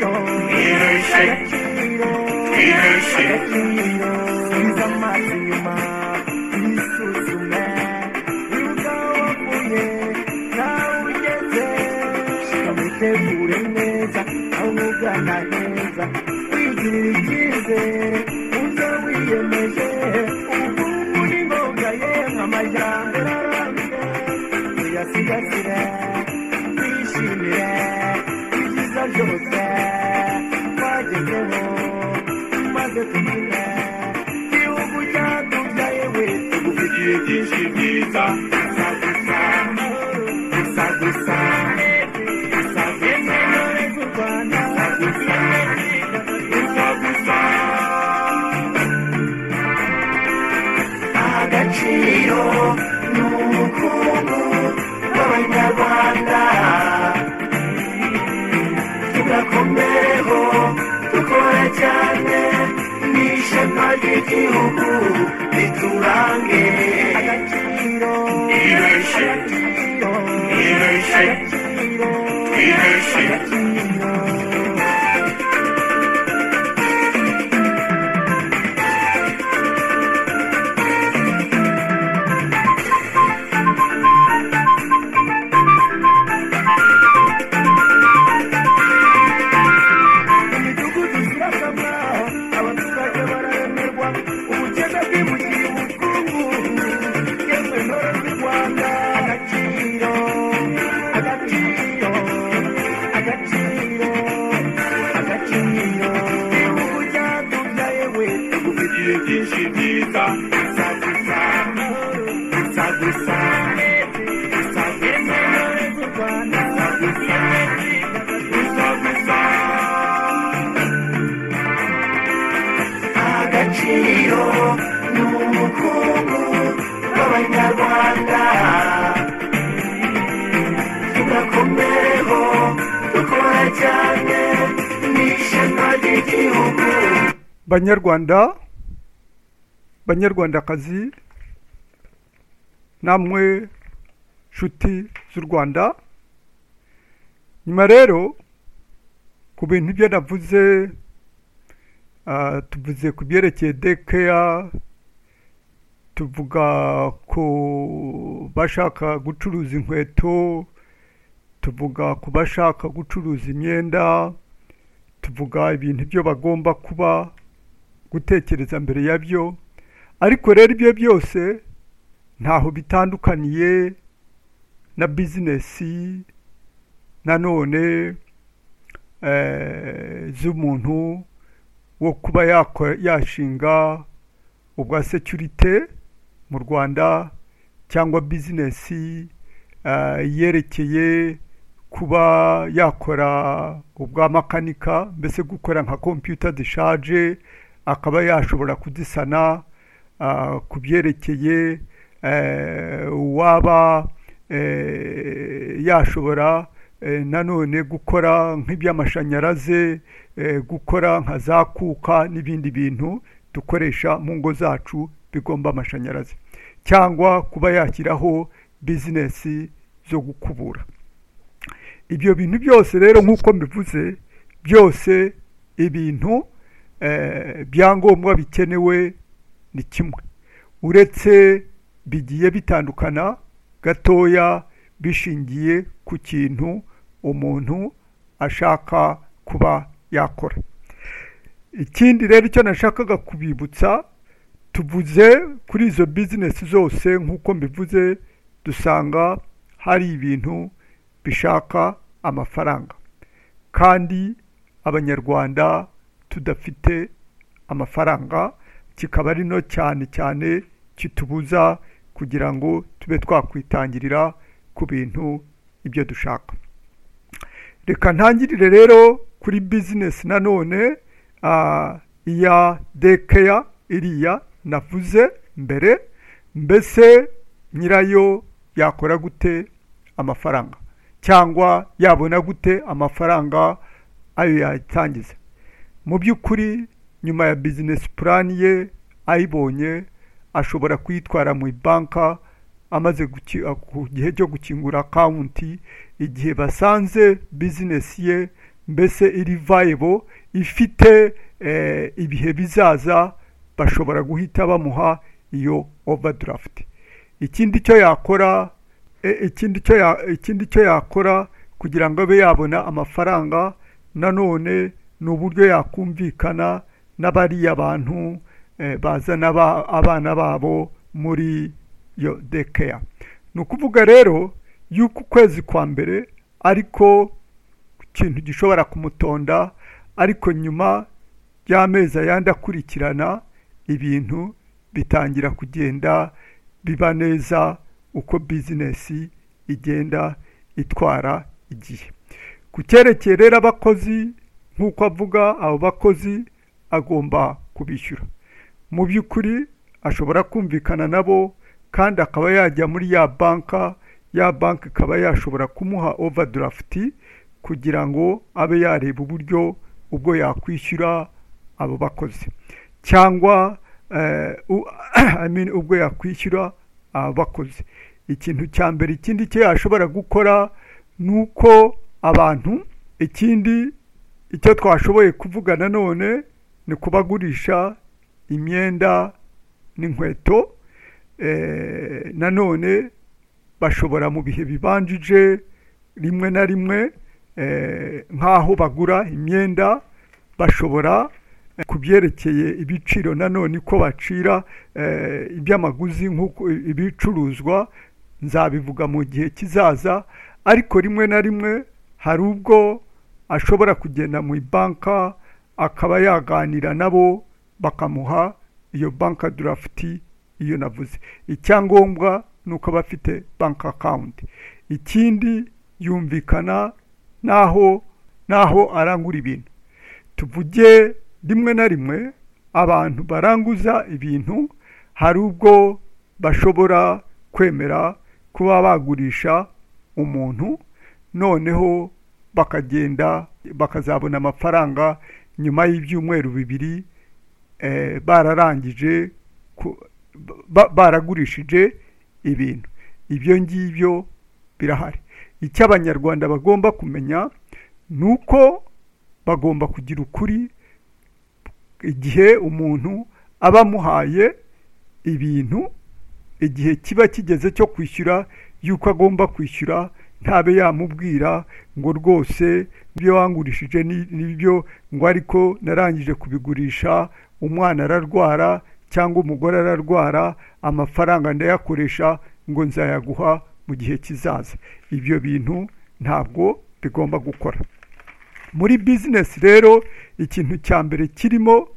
Ibeshye. Ibeshye. Tegure neza, aho ugana heza, wigirira icyizere, uze wiyemeje, ubukungu ni ngombwa yemwe amajyambere arambye, tuyasigasire, twishimire, ibyiza byose twagezeho, maze tugire, igihugu cyacu byayewe, tugufitiye byinshi byiza, gusa gusa, gusa gusa, gusa gusa, gusa gusa, gusa gusa. agaciro ni ubukungu bw'abanyarwanda tugakomereho dukora cyane n'ishema ry'igihugu riturange agaciro Ibeshye. agaciro Ibeshye. agaciro Ibeshye. agaciro Ibeshye. agaciro agaciro igihugu cyatubyaye we tugufitiye byinshi byiza gusa gusa gusa gusa gusa gusa gusa gusa gusa agaciro ni umukungu w'abanyarwanda tugakomereho dukora cyane ni ishema ry'igihugu banyarwanda banyarwandakazi namwe nshuti z'u rwanda nyuma rero ku bintu ibyo navuze ah, tuvuze ku byerekeye dekeya tuvuga ku bashaka gucuruza inkweto tuvuga ku bashaka gucuruza imyenda tuvuga ibintu byo bagomba kuba gutekereza mbere yabyo ariko rero ibyo byose ntaho bitandukaniye na bizinesi nanone eh, z'umuntu wo kuba yako- yashinga ubwa securite mu rwanda cyangwa bizinesi eh, yerekeye kuba yakora ubwa makanika mbese gukora nka kompiyuta zishaje akaba yashobora kuzisana ah, ku byerekeye eh, uwaba eh, yashobora eh, nanone gukora nk'iby'amashanyarazi eh, gukora nka za kuka n'ibindi bintu dukoresha mu ngo zacu bigomba amashanyarazi cyangwa kuba yashyiraho bizinesi zo gukubura ibyo bintu byose rero nk'uko mbivuze byose ibintu eh, byangombwa bikenewe ni kimwe uretse bigiye bitandukana gatoya bishingiye ku kintu umuntu ashaka kuba yakora ikindi rero icyo nashakaga kubibutsa tuvuze kuri izo bizinesi zose nk'uko mbivuze dusanga hari ibintu bishaka amafaranga kandi abanyarwanda tudafite amafaranga kikaba ari no cyane cyane kitubuza kugira ngo tube twakwitangirira ku bintu ibyo dushaka reka ntangirire rero kuri bizinesi nanone ah, iya dekeya iriya navuze mbere mbese nyirayo yakora gute amafaranga cyangwa yabona gute amafaranga ayo yatangiza mu by'ukuri nyuma ya bizinesi purani ye ayibonye ashobora kuyitwara mu banka amaze guki- a- ku gihe cyo gukingura akawunti igihe basanze bizinesi ye mbese iri vayebo ifite eh, ibihe bizaza bashobora guhita bamuha iyo overdarafuti ikindi cyo yakora e- ikindi cyo ya- ikindi cyo yakora kugira ngo abe yabona amafaranga nanone ni uburyo yakumvikana n'abariya bantu eh, bazana ba- abana babo muri yo dekeya ni ukuvuga rero yuko ukwezi kwa mbere ariko ikintu gishobora kumutonda ariko nyuma y'amezi ayandi akurikirana ibintu bitangira kugenda biba neza uko bizinesi igenda itwara igihe ku cyerekeye rero abakozi nk'uko avuga abo bakozi agomba kubishyura mu by'ukuri ashobora kumvikana nabo kandi akaba yajya muri ya banka ya banki ikaba yashobora kumuha overdarafuti kugira ngo abe yareba uburyo ubwo yakwishyura abo bakozi cyangwa eh, u- I mean, ubwo yakwishyura abakozi ikintu cya mbere ikindi cyo yashobora gukora ni uko abantu ikindi icyo twashoboye kuvuga nanone ni kubagurisha imyenda n'inkweto eh, nanone bashobora mu bihe bibanjije rimwe na rimwe eh, nk'aho bagura imyenda bashobora eh, ku byerekeye ibiciro nanone ko bacira eh, iby'amaguzi nk'uko ibicuruzwa nzabivuga mu gihe kizaza ariko rimwe na rimwe hari ubwo ashobora kugenda mu banka akaba yaganira nabo bakamuha iyo banka durafuti iyo navuze icyangombwa ni uko aba afite banki akawunti ikindi yumvikana n'aho n'aho arangura ibintu tuvuge rimwe na rimwe abantu baranguza ibintu hari ubwo bashobora kwemera kuba bagurisha umuntu noneho bakagenda bakazabona amafaranga nyuma y'ibyumweru bibiri eh, bararangije ku- ba- baragurishije ibintu ibyo ngibyo birahari icyo abanyarwanda bagomba kumenya ni uko bagomba kugira ukuri igihe umuntu aba amuhaye ibintu igihe kiba kigeze cyo kwishyura y'uko agomba kwishyura ntabe yamubwira ngo rwose ibyo wangurishije ni- nibyo ngo ariko narangije kubigurisha umwana ararwara cyangwa umugore ararwara amafaranga ndayakoresha ngo nzayaguha mu gihe kizaza ibyo bintu ntabwo bigomba gukora muri bizinesi rero ikintu cya mbere kirimo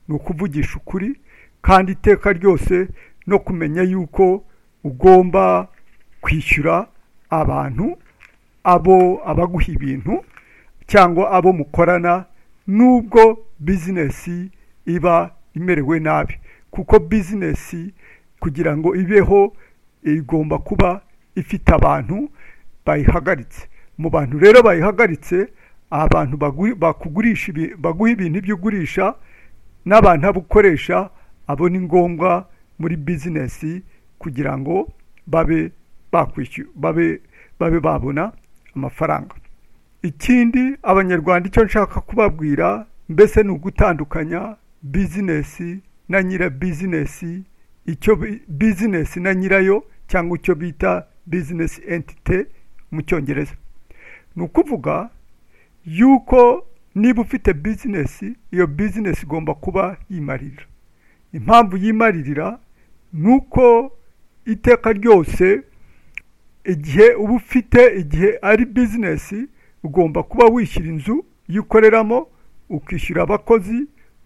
ni ukuvugisha ukuri kandi iteka ryose no kumenya yuko ugomba kwishyura abantu abo abaguha ibintu cyangwa abo mukorana n'ubwo bizinesi iba imerewe nabi kuko bizinesi kugira ngo ibeho igomba kuba ifite abantu bayihagaritse mu bantu rero bayihagaritse abantu baguri- bakugurisha ibi- baguha ibintu ibyo ugurisha n'abantu abo ukoresha abo ni ngombwa muri bizinesi kugira ngo babe bakwishyura babe babe babona amafaranga ikindi abanyarwanda icyo nshaka kubabwira mbese ni ugutandukanya bizinesi na nyira bizinesi icyo bi- bizinesi na nyirayo cyangwa icyo bita bizinesi entite mu cyongereza ni ukuvuga yuko niba ufite bizinesi iyo bizinesi igomba kuba yimarira impamvu yimaririra ni uko iteka ryose igihe uba ufite igihe ari bizinesi ugomba kuba wishyura inzu yo ukoreramo ukishyura abakozi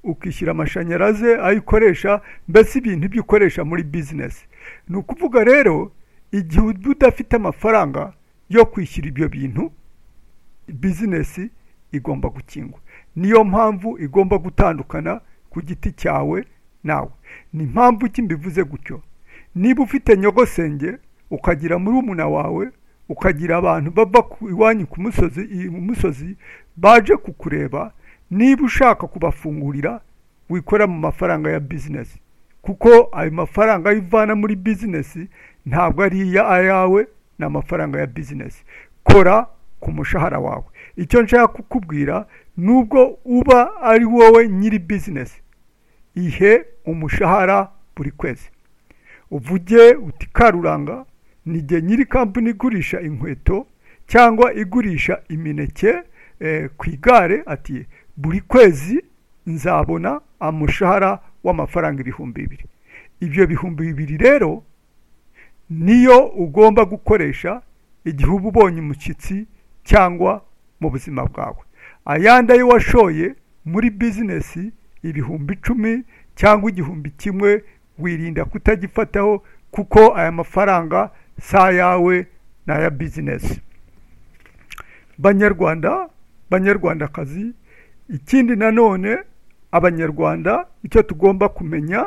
ukishyura amashanyarazi ayo ukoresha mbese ibintu ibyo ukoresha muri bizinesi ni ukuvuga rero igihe uba udafite amafaranga yo kwishyura ibyo bintu bizinesi igomba gukingwa niyo mpamvu igomba gutandukana ku giti cyawe nawe ni impamvu ki mbivuze gutyo niba ufite nyogosenge ukagira murumuna wawe ukagira abantu bava ku- iwanyu ku musozi i- mu musozi baje kukureba niba ushaka kubafungurira wikora mu mafaranga ya bizinesi kuko ayo mafaranga ayo uvana muri bizinesi ntabwo ari iya ayawe ni amafaranga ya bizinesi kora ku mushahara wawe icyo nshaka kukubwira nubwo uba ari wowe nyiri bizinesi ihe umushahara buri kwezi uvuge uti karuranga nijye nyiri kampani igurisha inkweto cyangwa igurisha imineke eh, ku igare ati buri kwezi nzabona umushahara w'amafaranga ibihumbi bibiri ibyo bihumbi bibiri rero niyo ugomba gukoresha igihe uba ubonye umushyitsi cyangwa mu buzima bwawe ayandi ayo washoye muri bizinesi ibihumbi icumi cyangwa igihumbi kimwe wirinda kutagifataho kuko aya mafaranga si ayawe ni aya bizinesi banyarwanda banyarwandakazi ikindi nanone abanyarwanda icyo tugomba kumenya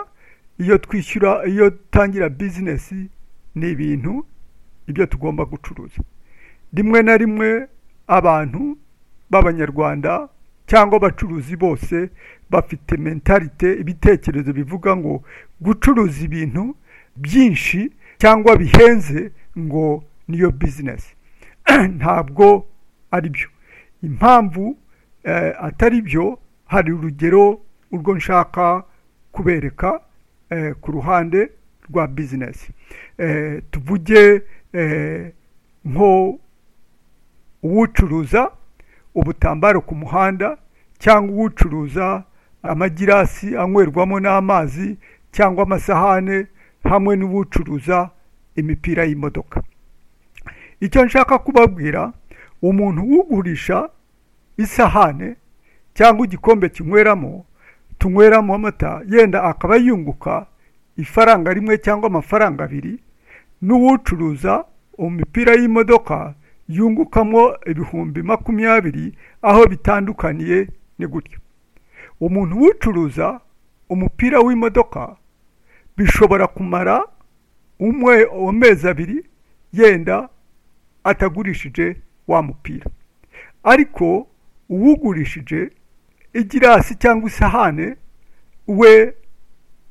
iyo twishyura iyo dutangira bizinesi ni ibintu ibyo tugomba gucuruza rimwe na rimwe abantu b'abanyarwanda cyangwa abacuruzi bose bafite mentalite ibitekerezo bivuga ngo gucuruza ibintu byinshi cyangwa bihenze ngo niyo bizinesi ntabwo ari byo impamvu eh, atari byo hari urugero urwo nshaka kubereka eh, ku ruhande rwa bizinesi eh, tuvuge eh, nko uwucuruza ubutambaro ku muhanda cyangwa uwucuruza amagirasi anywerwamo n'amazi cyangwa amasahane hamwe n'uwucuruza imipira y'imodoka icyo nshaka kubabwira umuntu uwugurisha isahane cyangwa igikombe kinyweramo tunyweramo amata yenda akaba yunguka ifaranga rimwe cyangwa amafaranga abiri n'uwucuruza imipira y'imodoka yungukamo ibihumbi makumyabiri aho bitandukaniye ni gutyo umuntu uwucuruza umupira w'imodoka bishobora kumara umwe amezi abiri yenda atagurishije wa mupira ariko uwugurishije igirasi cyangwa isahane we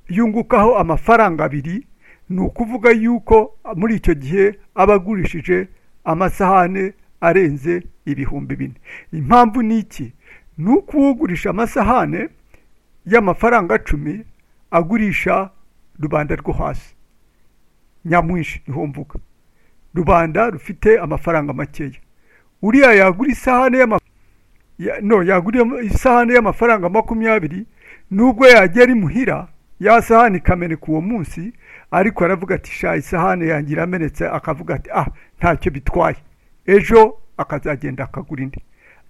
yungukaho amafaranga abiri ni ukuvuga yuko muri icyo gihe aba agurishije amasahane arenze ibihumbi bine impamvu ni iki ni uko uwugurisha amasahane y'amafaranga cumi agurisha rubanda rwo hasi nyamwinshi niho mvuga rubanda rufite amafaranga makeya uriya yagura isahane y'amafaranga ya- no yagura isahani y'amafaranga makumyabiri nubwo yagera imuhira ya sahani ikameneka uwo munsi ariko aravuga ati sha isahani yanjye iramenetse akavuga ati ah ntacyo bitwaye ejo akazagenda akagura indi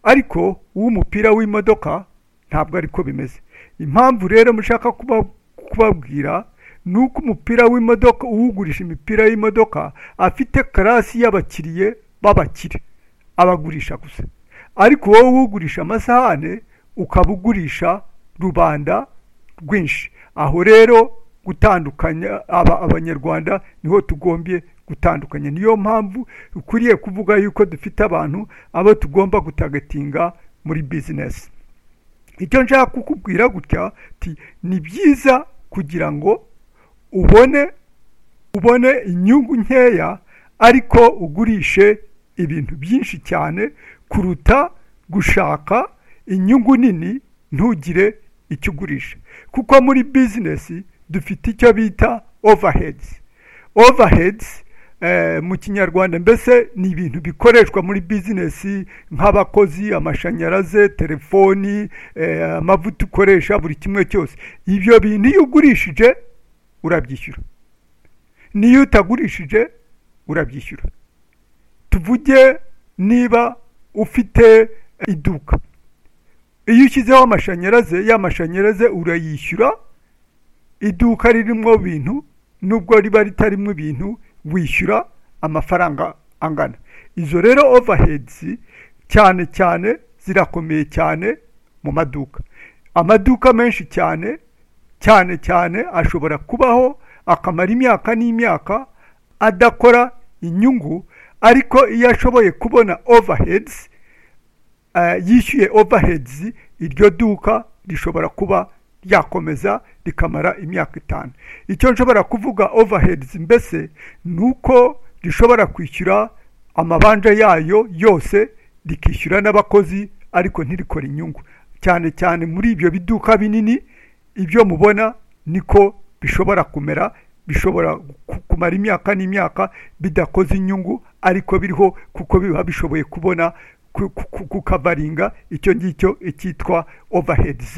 ariko uw'umupira w'imodoka ntabwo ariko bimeze impamvu rero mushaka kuba- kubabwira ni uko umupira w'imodoka uwugurisha imipira y'imodoka afite karasi y'abakiriye b'abakire abagurisha gusa ariko wowe ugurisha amasahane ukaba ugurisha rubanda rwinshi aho rero gutandukanya aba abanyarwanda niho tugombye gutandukanya niyo mpamvu ukwiriye kuvuga yuko dufite abantu abo tugomba gutagatinga muri bizinesi icyo nshaka kukubwira gutya ti ni byiza kugira ngo ubone ubone inyungu nkeya ariko ugurishe ibintu byinshi cyane kuruta gushaka inyungu nini ntugire icyo ugurisha kuko muri bizinesi dufite icyo bita overheads overheads eh, mu kinyarwanda mbese ni ibintu bikoreshwa muri bizinesi nk'abakozi amashanyarazi telefoni eh, amavuta ukoresha buri kimwe cyose ibyo bintu iyo ugurishije urabyishyura n'iyo utagurishije urabyishyura tuvuge niba ufite eh, iduka iyo ushyizeho amashanyarazi ya mashanyarazi urayishyura iduka ririmo ibintu nubwo riba ritarimo ibintu wishyura amafaranga angana izo rero overheads cyane cyane zirakomeye cyane mu maduka amaduka menshi cyane cyane cyane ashobora kubaho akamara imyaka n'imyaka adakora inyungu ariko iyo ashoboye kubona overheads eh, yishyuye overheads iryo duka rishobora kuba ryakomeza rikamara imyaka itanu icyo nshobora kuvuga overheads mbese ni uko rishobora kwishyura amabanja yayo yose rikishyura n'abakozi ariko ntirikore inyungu cyane cyane muri ibyo biduka binini ibyo mubona niko bishobora kumera bishobora ku- kumara imyaka n'imyaka bidakoze inyungu ariko biriho kuko biba bishoboye kubona ku- ku- ku- kukavaringa icyo ngicyo icyitwa overheads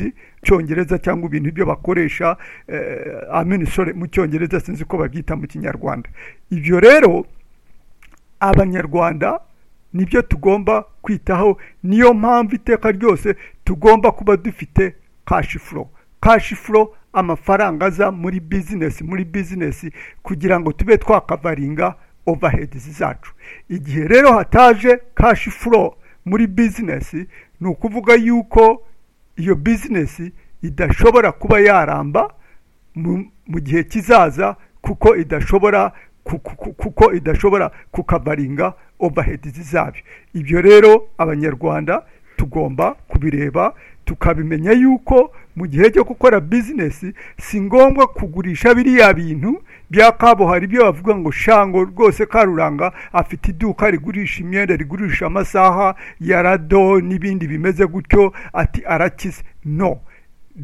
cyongereza cyangwa ibintu ibyo bakoresha eh, amen sorry mu cyongereza sinzi ko babyita mu kinyarwanda ibyo rero abanyarwanda nibyo tugomba kwitaho niyo mpamvu iteka ryose tugomba kuba dufite kashi furo kashi furo amafaranga aza muri bizinesi muri bizinesi kugira ngo tube twakavaringa overheads zacu igihe rero hataje kashi furo muri bizinesi ni ukuvuga yuko iyo bizinesi idashobora kuba yaramba mu- mu gihe kizaza kuko idashobora ku- ku- ku- kuko idashobora kukavaringa overheads zabyo ibyo rero abanyarwanda tugomba kubireba tukabimenya yuko mu gihe cyo gukora bizinesi si ngombwa kugurisha biriya bintu bya kabuhari ibyo bavuga ngo shango rwose karuranga afite iduka rigurisha imyenda rigurisha amasaha ya rado n'ibindi bimeze gutyo ati arakize no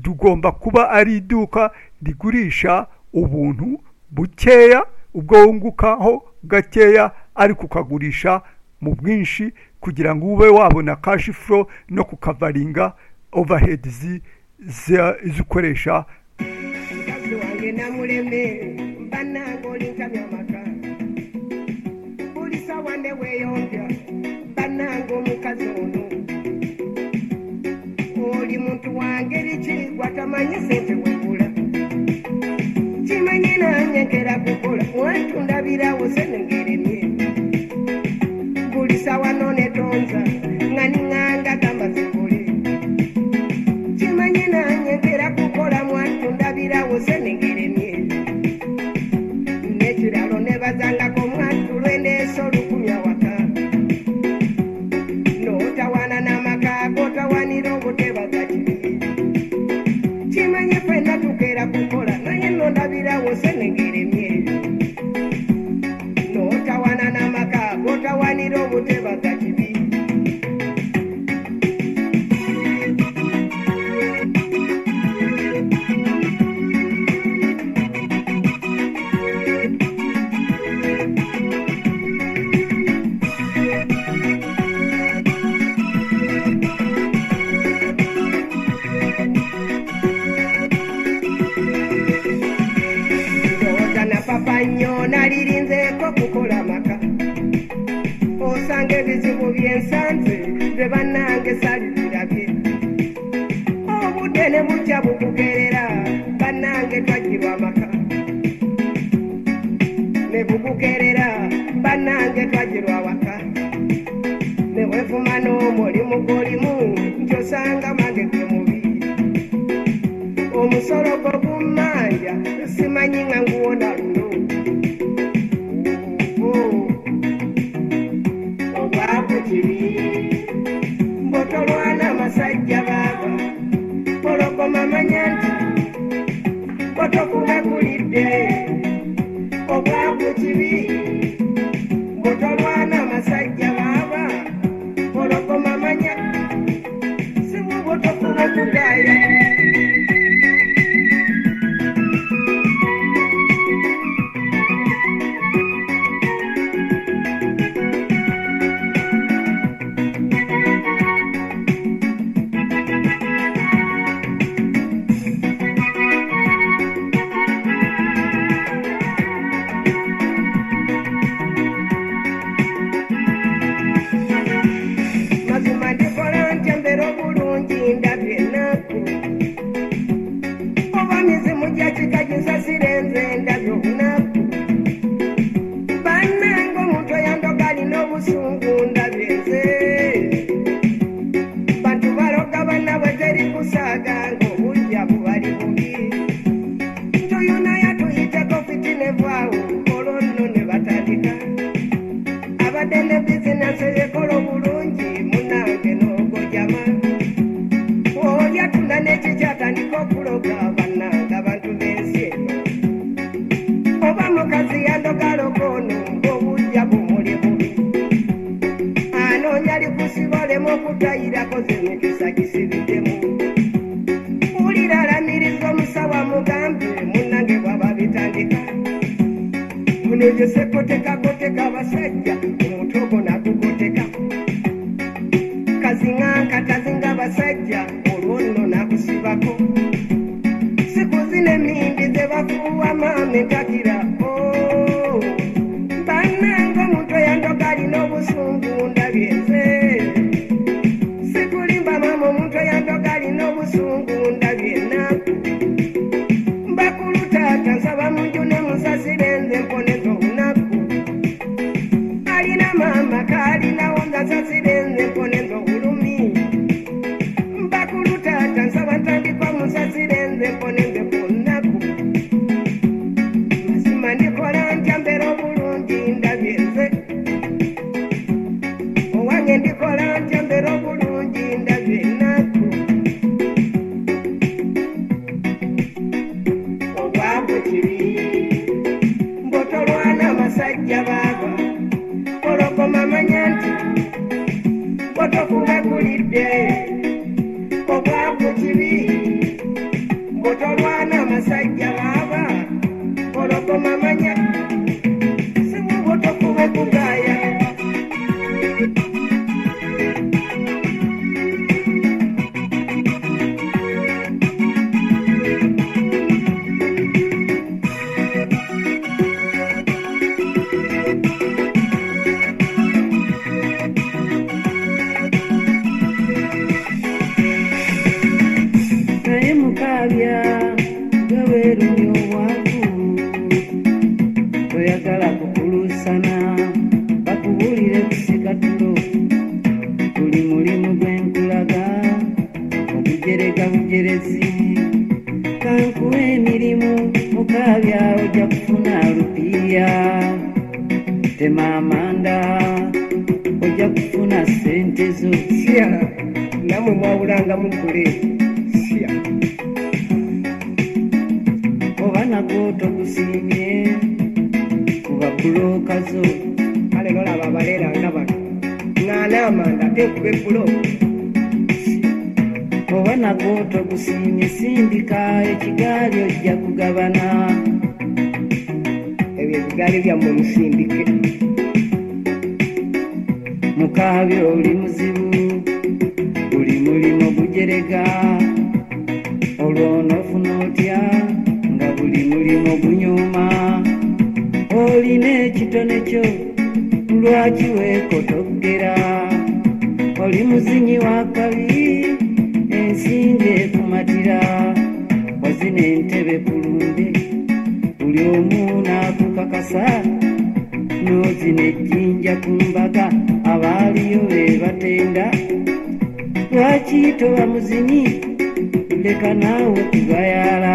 tugomba kuba ari iduka rigurisha ubuntu bukeya ubwo wungukaho gakeya ariko ukagurisha mu bwinshi kugira ngo ube wabona kashi furo no kukavaringa overheads za- zikoresha mukazi wange namuleme mba nangaolinkamya amaka buli sawa ne weeyombya mba nanga omukazi ono buli muntu wange likigwa tamanyi sente wegula kimanye nanyekera kukola wetundabirawo senengeremye gulisa wano netonza nganiŋŋanga gamba zikole kimanye nanyekera kukola mwatundabirawo senengeremye nekiralo nebazangako mwatulwendeesa olukumya waka n'otawaana n'amaka g'otawaanira obutebaka kibi kimanye fena tukeera kukola naye nondabirawo senengeremye n'otawaana n'amaka g'otawaanira obutebaka kibi ndowooza napapa nnyo nalirinzeeko kukola maka osanga ebizibu byensanze bye bannange salibirabye obudde ne bujja bukugerera bannange twagirwa amaka ne bukugerera bannange twagirwa waka ne wefuma n'omulimu gwolimu nkyosanga mange gwe mubi omusolo gwo gummanja simanyi nga nguwona luno obwakukibi mbotolwana masajja baaba pologoma manya nti botokulagulidde obwakukibi mbotolwana masajja baaba pologoma manya simu botokulagudaya mazima ndikola ntya mbeera obulungi ndabye ennaku oba mizimu gyakika gisasire nze ndabye obunaku bannange omuntu oyandoga alina obusungu ndabye nze bantu baloga bannabwe teri kusaaga ngaobujja bubali bubi tuyona yatuyiteko fitinevaawo olwonno ne batandika abadde ne bizinensi ekola obulungi munange n'ogojama olya tuna n'ekikyatandika okuloga bannange abantu b'ensi eno oba mukazi yandogaloko ono ng'obujja bumuli bubi anoonya likusibalemu okutayirako zemikisa gisibiddemu wulira alamiriza omusawo amugambe munange bwaba bitandika muno yesekotekagateka abasajja omutogo nagugoteka kazinga nkatazinga abasajja olwo nno nakusibako siku zina emindi ze bafuuwa maama entakira oo. bannange omuntu eyandoga alina obusungu ndabye nze sikulimba maama omuntu eyandoga alina obusungu ndabye ennaku mbakulu taata nsaba munjune musasire nze mponeza olunaku alina maama kaalinawo ngasasire nze mponeza obulumi mbakulu taata nsaba ntandikwa musasire nze mponeze ku lunaku mazima ndikola ntya mbeera obulungi ndabye nze owange ndikola ntya mbeera obulungi ndabye ennaku obwabwe kibi mbotolwana amasajja baaba ologoma manya nti botokulagulidde obwabwe kibi mbotolwana amasajja baaba ologoma manya simu botokuba kugaaya mukabya gabeerunya obwavu toyagala kukuluusana bakubuulire kusikatulo buli mulimu gwenkulaga ogujereka bujerezi kankuwa emirimu mukabya ojja kufuna lupiya tema amanda ojja kufuna sente zo sya namwe mwawulanga mugule sya oba nagwo togusiimye kuba bulooka zo kale nolaba abaleeranga bano ŋŋaana amanda teekuba ebbulo oba nagwo togusiimye sindika ekigaali ojja kugabana ebyo ebigaali byammwe musindike mukaabi oli muzibu buli mulimu gujerega olwo onoofuna otya nga buli mulimu gunyuma olina ekitone kyo lwaki weekotogera oli muzinyi w'akabi ensinga ekumatira wazina entebe kulumbe buli omu n'akukakasa n'ozina ejjinja ku mbaga abaaliyo be batenda lwaki toba muzinyi leka naawe kugayala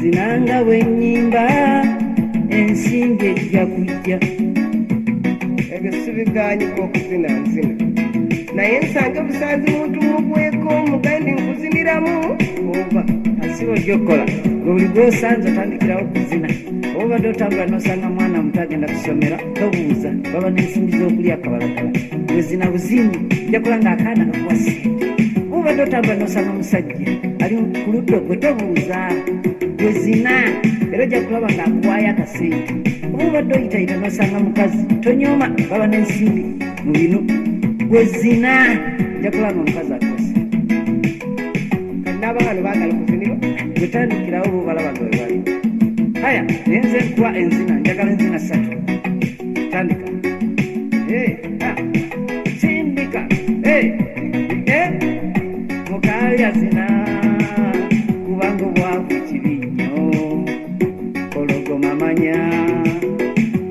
zinanga bwennyimba ensinga ejja kujja ebyo sibiganyika okuzina nzina naye nsange busanzi muntu mugweko omugandi nkuziniramu oba asiba ojja okukola ngaoli gwosanze otandikirawo kuzina obadde otambula nosanga mwana muto agenda kusomera tobuuza baba n'ensimbi z'okulya kabalagala wezina buzinyi jakula ng'akaana kakuwa sente obadde otambula nosanga omusajja ali ku ludda gwe tobuuza wezina era ojja kulaba ng'akuwaayo akasente oba obadde oyitayita nosanga mukazi tonyooma baba n'ensimbi mu binu wezina ojja kulaba nga omukazi akosa n'abaana baagala kuzinirwa wetandikirawo bobalaba nga webali aya naye nze nkuwa enzina njagala enzina ssatu tandika Eh, ah, sindika Eh, eh, mukaalya zina kubanga obwavu kibi nnyo ologoma manya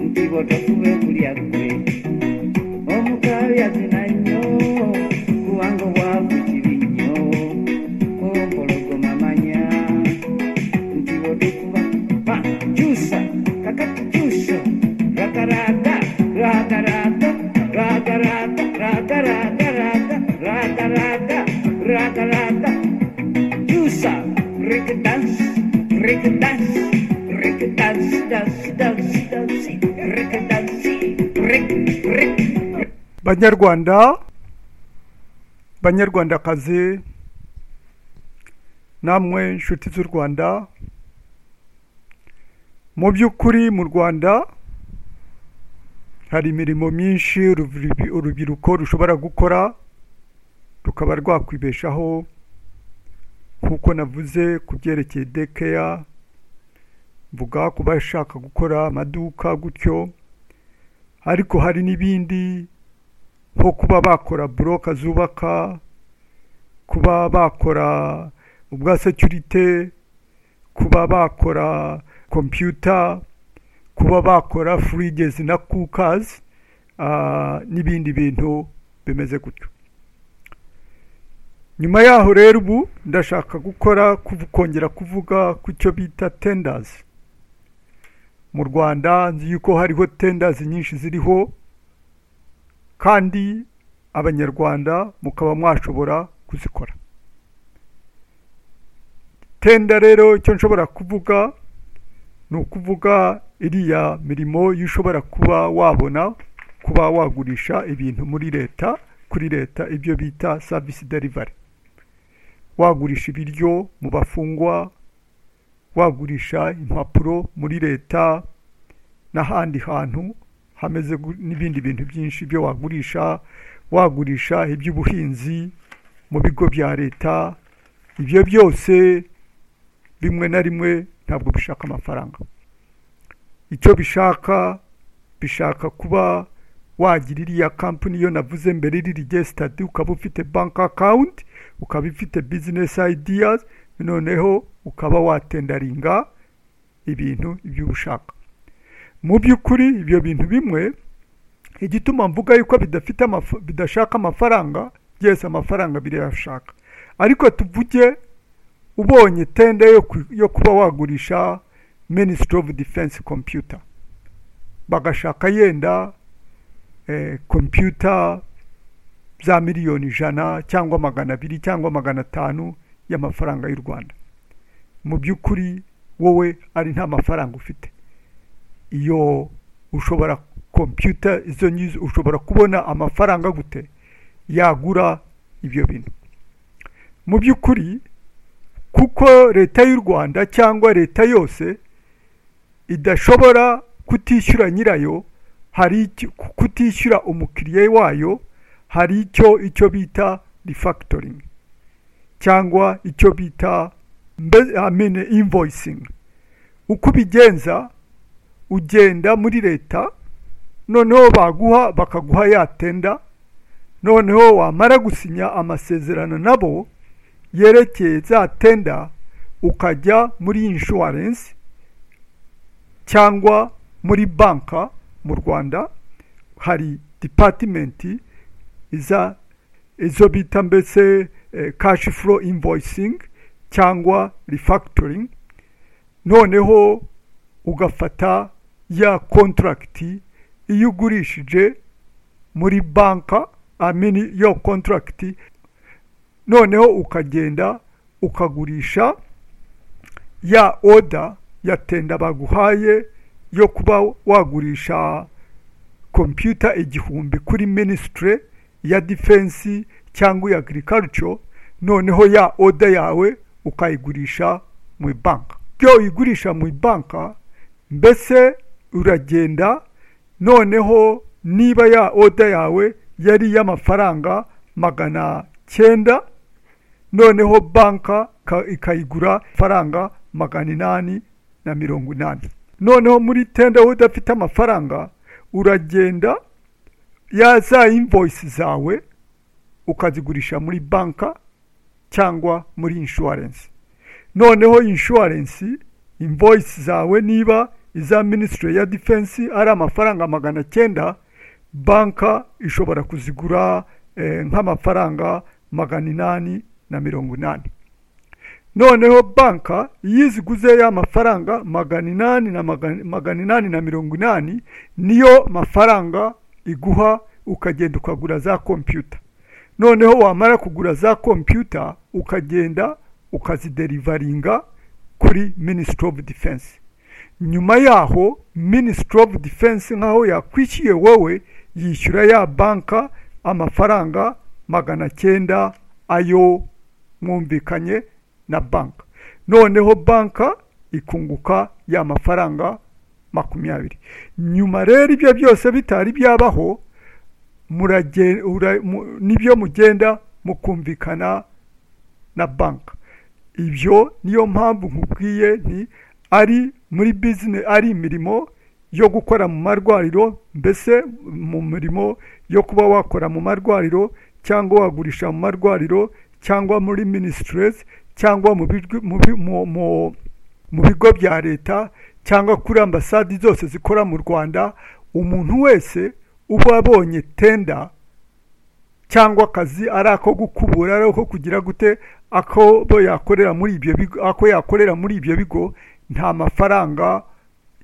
nti bwotofube kulya ggwe omukaalya zina nnyo kubanga obwavu kibi nnyo ompologoma manya nti bwotokuba pa kyusa kakati kyusa rakaraka rakaraka rakaraka rakaraka raka rakaraka rakaraka kyusa rikdans rikdans rikdans dans dans dans rikdans rik rik banyarwanda banyarwandakazi namwe nshuti z'u rwanda mu by'ukuri mu rwanda hari imirimo myinshi urubyirubi- urubyiruko rushobora gukora rukaba rwakwibeshaho nk'uko navuze ku byerekeye dekeya mvuga ku bashaka gukora amaduka gutyo ariko hari n'ibindi nko kuba bakora buroka zubaka kuba bakora ubwa security kuba bakora computer kuba bakora fridges na cookers uh, n'ibindi bintu bimeze gutyo nyuma yaho rero ubu ndashaka gukora kuv- kongera kuvuga ku cyo bita tenders mu rwanda nzi yuko hariho tenders nyinshi ziriho kandi abanyarwanda mukaba mwashobora kuzikora tenda rero icyo nshobora kuvuga ni ukuvuga iriya mirimo yo ushobora kuba wabona kuba wagurisha ibintu muri leta kuri leta ibyo bita savisi derivari wagurisha ibiryo mu bafungwa wagurisha impapuro muri leta n'ahandi hantu hameze gu- n'ibindi bintu byinshi byo wagurisha wagurisha iby'ubuhinzi mu bigo bya leta ibyo byose rimwe na rimwe ntabwo bishaka amafaranga icyo bishaka bishaka kuba wagira iriya kampani iyo navuze mbere iri regisitadi ukaba ufite banki akawunti ukaba ufite business ideas noneho ukaba watendaringa ibintu ibyo uba ushaka mu by'ukuri ibyo bintu bimwe igituma mvuga yuko bidafite amafa- bidashaka amafaranga byose amafaranga birayashaka ariko tuvuge ubonye tenda yo ku- yo kuba wagurisha minisitiri ofu defense kompiyuta bagashaka yenda eh, kompiyuta za miliyoni ijana cyangwa magana abiri cyangwa magana atanu y'amafaranga y'u rwanda mu by'ukuri wowe ari nta mafaranga ufite iyo ushobora kompiyuta izo ngizo ushobora kubona amafaranga gute yagura ibyo bintu mu by'ukuri kuko leta y'u rwanda cyangwa leta yose idashobora kutishyura nyirayo hari icyo- ku- kutishyura umukiriya wayo hari icyo icyo bita refactoring cyangwa icyo bita mbe- I mean invoicing uko ubigenza ugenda muri leta noneho baguha bakaguha yatenda noneho wamara gusinya amasezerano nabo yerekeye za tenda ukajya muri inshuwarensi cyangwa muri banka mu rwanda hari dipatimenti iza izo bita mbese eh, cash flow invoicing cyangwa refactoring noneho ugafata ya kontragiti iyo ugurishije muri banka amini yo kontragiti noneho ukagenda ukagurisha ya oda ya tenda baguhaye yo kuba wagurisha kompiyuta igihumbi kuri minisitire ya defense cyangwa iya agirikarico noneho ya oda yawe ukayigurisha mu banka ibyo uyigurisha mu banka mbese uragenda noneho niba ya oda yawe yari iy'amafaranga magana cyenda noneho banka ka- ikayigura faranga magana inani na mirongo inani noneho muri tenda wowe udafite amafaranga uragenda ya za invoice zawe ukazigurisha muri banka cyangwa muri inshuwarensi noneho inshuwarensi invoice zawe niba iza minisitiri ya defense ari amafaranga magana cyenda banka ishobora kuzigura eh, nk'amafaranga magana inani na mirongo inani noneho banka iyo iziguze ya mafaranga magana inani na magana magana inani na mirongo inani niyo mafaranga iguha ukagenda ukagura za kompiyuta noneho wamara kugura za kompiyuta ukagenda ukaziderivaringa kuri minisitiri ofu defense nyuma yaho minisitiri ofu defense nk'aho yakwishyuye wowe yishyura ya banka amafaranga magana cyenda ayo mwumvikanye na banka noneho banka ikunguka ya mafaranga makumyabiri nyuma rero ibyo byose bitari byabaho murage- ura- mu- nibyo mugenda mukumvikana na banka ibyo niyo mpamvu nkubwiye nti ari muri bizinesi ari imirimo yo gukora mu marwariro mbese mu mirimo yo kuba wakora mu marwariro cyangwa wagurisha mu marwariro cyangwa muri minisitirizi cyangwa mu bigo- mu bi- mu- mu- mu bigo bya leta cyangwa kuri ambasade zose zikora mu rwanda umuntu wese uba abonye tenda cyangwa akazi ari ako gukubura ari ako kugira gute ako bo yakorera muri ibyo bigo ako yakorera muri ibyo bigo nta mafaranga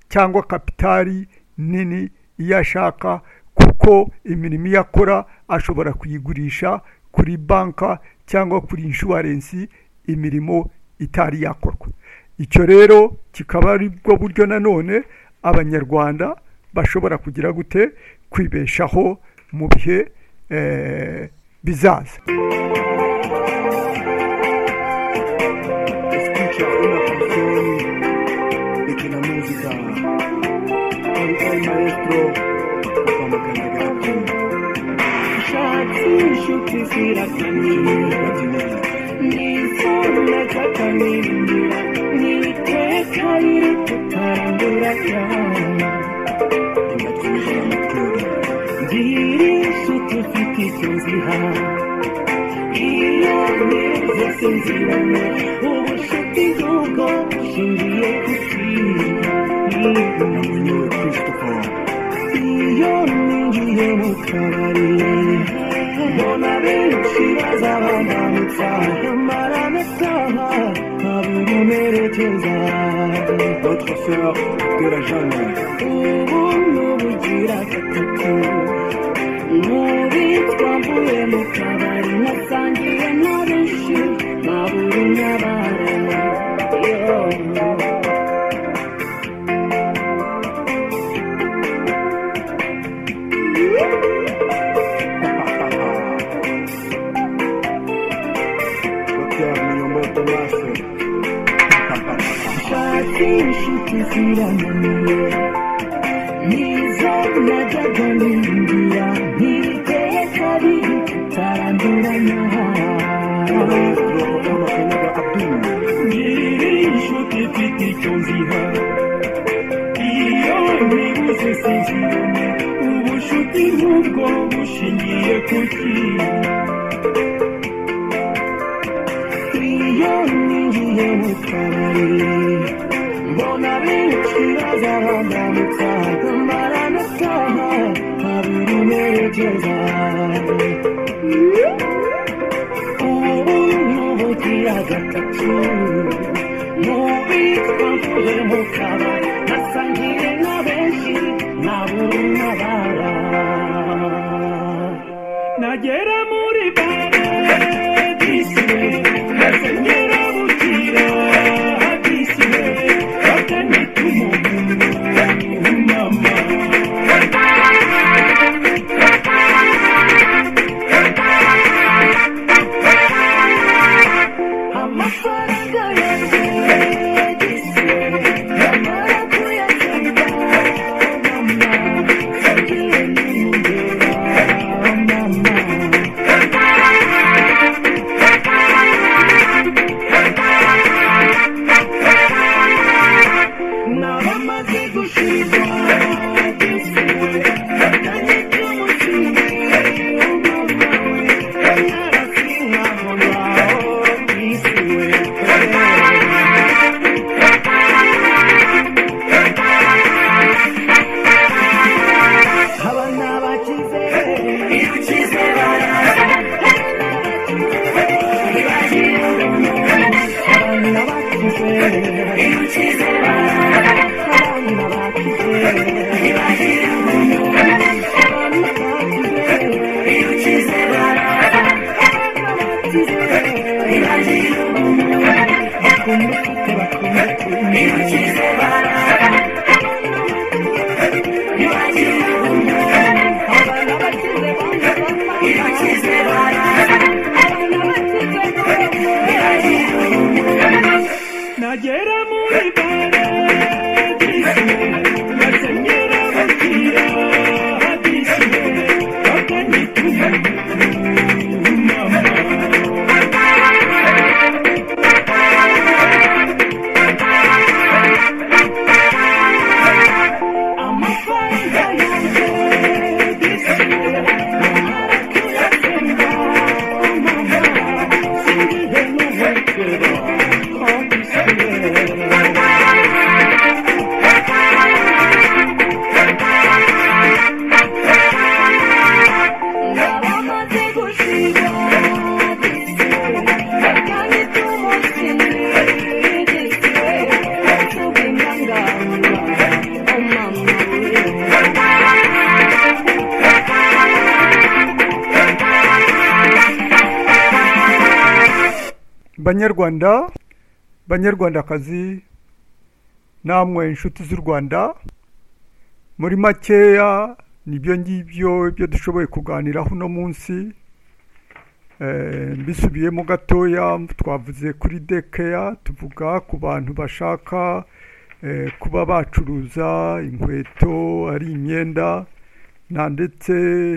cyangwa kapitali nini iyo ashaka kuko imirimo iyo akora ashobora kuyigurisha kuri banka cyangwa kuri inshuwarensi imirimo itari yakorwa icyo rero kikaba ari bwo buryo nanone abanyarwanda bashobora kugira gute kwibeshaho mu bihe eh, bizaza escucha una canción de que la música el, el maestro Osama Kantegaki Iyo ni sinziranye ubucuti bw'ubwo bushingiye ku kwiyumva namwenyura christopher iyo ninjiye mu kabari mbona benshi baza bambambutsa amara n'asaha ntabwo merekeza notre sœur de la jeune ubu n'ubugira gatatu muri twambuye mu kabari nasangiye na benshi nabura unyabara yo docteur miyomoto maso Shati inshuti zirananiye Nizo najyaga ningira Ntiteye kabiri tutaranduranya Roho Amakanaga Abdul Ngira inshuti mfite icyo nziha Iyo ntibuze sinzibone Ubushuti nk'ubwo bushingiye ku kintu Iyo ninjiye mu kabari mbona benshi baza bandamutsa kumara n'asaha babiri merekeza ubu n'ubugira gatatu mubitwa mvuye mu kabari nasangiye na benshi nabura unabara nagera muri bare disiwe maze ngera bukira disiwe bakanita umuntu umama amafaranga yanjye yamara kuyagenda mama yagiye nimugera mama nabamaze gushirwa Yeah. abana bakize bakize baraza abana bakize bakize baraza abana bakize bakize abana bakize bakize baraza abana bakize bakize bakunda bakunda bakize baraza Nagera muri paradiso, nasenyera bukira hadiso, bakanyituma mama. amafaranga yanjye disiwe arakuyakunda mama singihe n'ubuhekera aho disiwe Nabamaze gushira disiwe bakanita umusini disiwe batubinganganga umama we banyarwanda banyarwandakazi namwe inshuti z'u rwanda muri makeya nibyo ngibyo ibyo dushoboye kuganiraho uno munsi Eh, mbisubiyemo gatoya twavuze kuri dekeya tuvuga ku bantu bashaka eh, kuba bacuruza inkweto ari imyenda na ndetse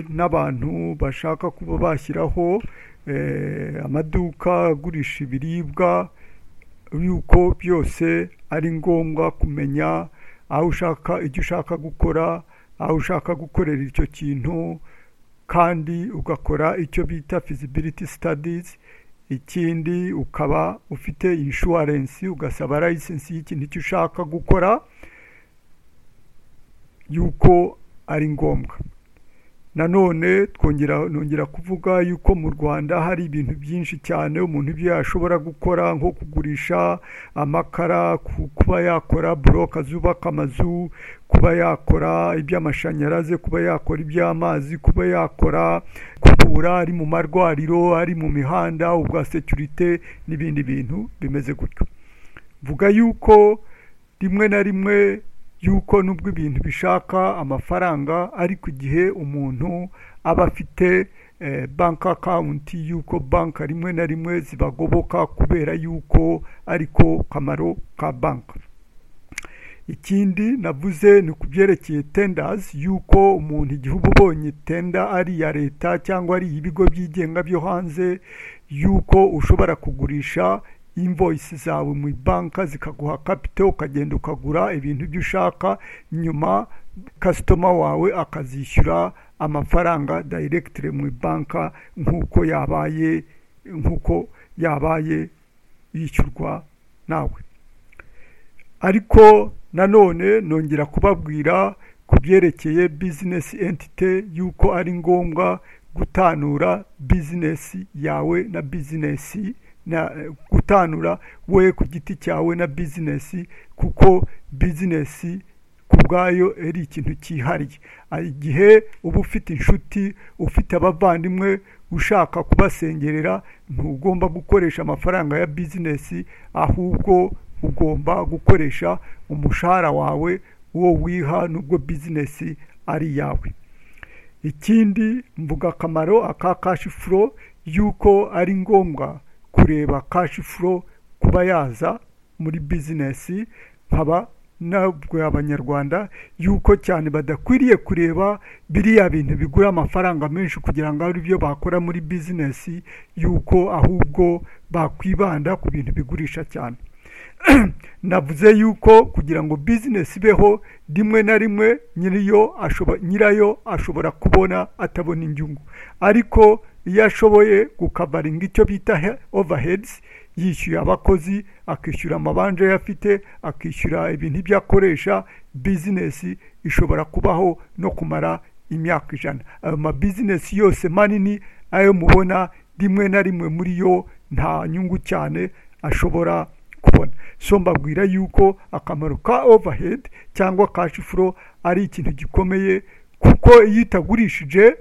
n'abantu bashaka kuba bashyiraho eh, amaduka agurisha ibiribwa yuko byose ari ngombwa kumenya aho ushaka icyo ushaka gukora aho ushaka gukorera icyo kintu kandi ugakora icyo bita feasibility studies ikindi ukaba ufite inshuwarensi ugasaba layisensi y'ikintu icyo ushaka gukora yuko ari ngombwa nanone twongera nongera kuvuga yuko mu rwanda hari ibintu byinshi cyane umuntu ibyo yashobora gukora nko kugurisha amakara kuba yakora buroka zubaka amazu kuba yakora iby'amashanyarazi kuba yakora iby'amazi kuba yakora kubura ari mu marwariro ari mu mihanda ubwa sekirite n'ibindi bintu bimeze gutyo mvuga yuko rimwe na rimwe yuko nubwo ibintu bishaka amafaranga ariko igihe umuntu aba afite banki akawunti yuko banki rimwe na rimwe zibagoboka kubera yuko ariko kamaro ka banki ikindi navuze ni ku byerekeye tendazi yuko umuntu igihe uba ubonye tenda ari iya leta cyangwa ari ibigo byigenga byo hanze yuko ushobora kugurisha invoyisi zawe mu banka zikaguha kapite ukagenda ukagura ibintu ibyo ushaka nyuma kasitoma wawe akazishyura amafaranga dayiregitire mu banka nk'uko yabaye nk'uko yabaye yishyurwa nawe ariko nanone nongera kubabwira ku byerekeye bizinesi entite yuko ari ngombwa gutanura bizinesi yawe na bizinesi na gutanura we ku giti cyawe na bizinesi kuko bizinesi ku bwayo ari ikintu cyihariye igihe uba ufite inshuti ufite abavandimwe ushaka kubasengerera ntugomba gukoresha amafaranga ya bizinesi ahubwo ugomba gukoresha umushahara wawe uwo wiha n'ubwo bizinesi ari iyawe ikindi mvuga akamaro aka kashi furo y'uko ari ngombwa kureba kashi furo kuba yaza muri bizinesi nkaba nabwo abanyarwanda yuko cyane badakwiriye kureba biriya bintu bigura amafaranga menshi kugira ngo ari byo bakora muri bizinesi yuko ahubwo bakwibanda ku bintu bigurisha cyane navuze yuko kugira ngo bizinesi ibeho rimwe na rimwe nyirayo ashobora kubona atabona inyungu ariko iyo ashoboye gukavaringa icyo bita overheads yishyuye abakozi akishyura amabanje ye afite akishyura ibintu ibyo akoresha bizinesi ishobora kubaho no kumara imyaka ijana ayo mabizinesi yose manini ayo mubona rimwe na rimwe muri yo nta nyungu cyane ashobora kubona so mbabwira yuko akamaro ka overhead cyangwa kashi furo ari ikintu gikomeye kuko iyo itagurishije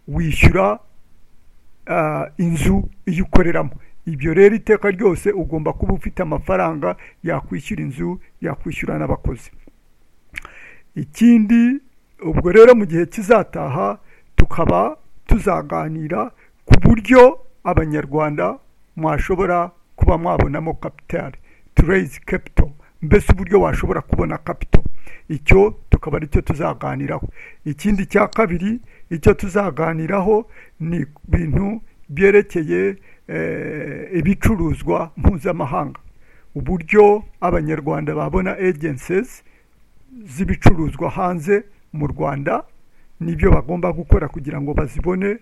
wishyura inzu iyo ukoreramo ibyo rero iteka ryose ugomba kuba ufite amafaranga yakwishyura inzu yakwishyura n'abakozi ikindi ubwo rero mu gihe kizataha tukaba tuzaganira ku buryo abanyarwanda mwashobora kuba mwabonamo kapitali tureyizi kapito mbese uburyo washobora kubona kapito icyo tukaba aricyo tuzaganiraho ikindi cya kabiri icyo tuzaganiraho ni ibintu byerekeye ibicuruzwa mpuzamahanga uburyo abanyarwanda babona agencies z'ibicuruzwa hanze mu rwanda n'ibyo bagomba gukora kugira ngo bazibone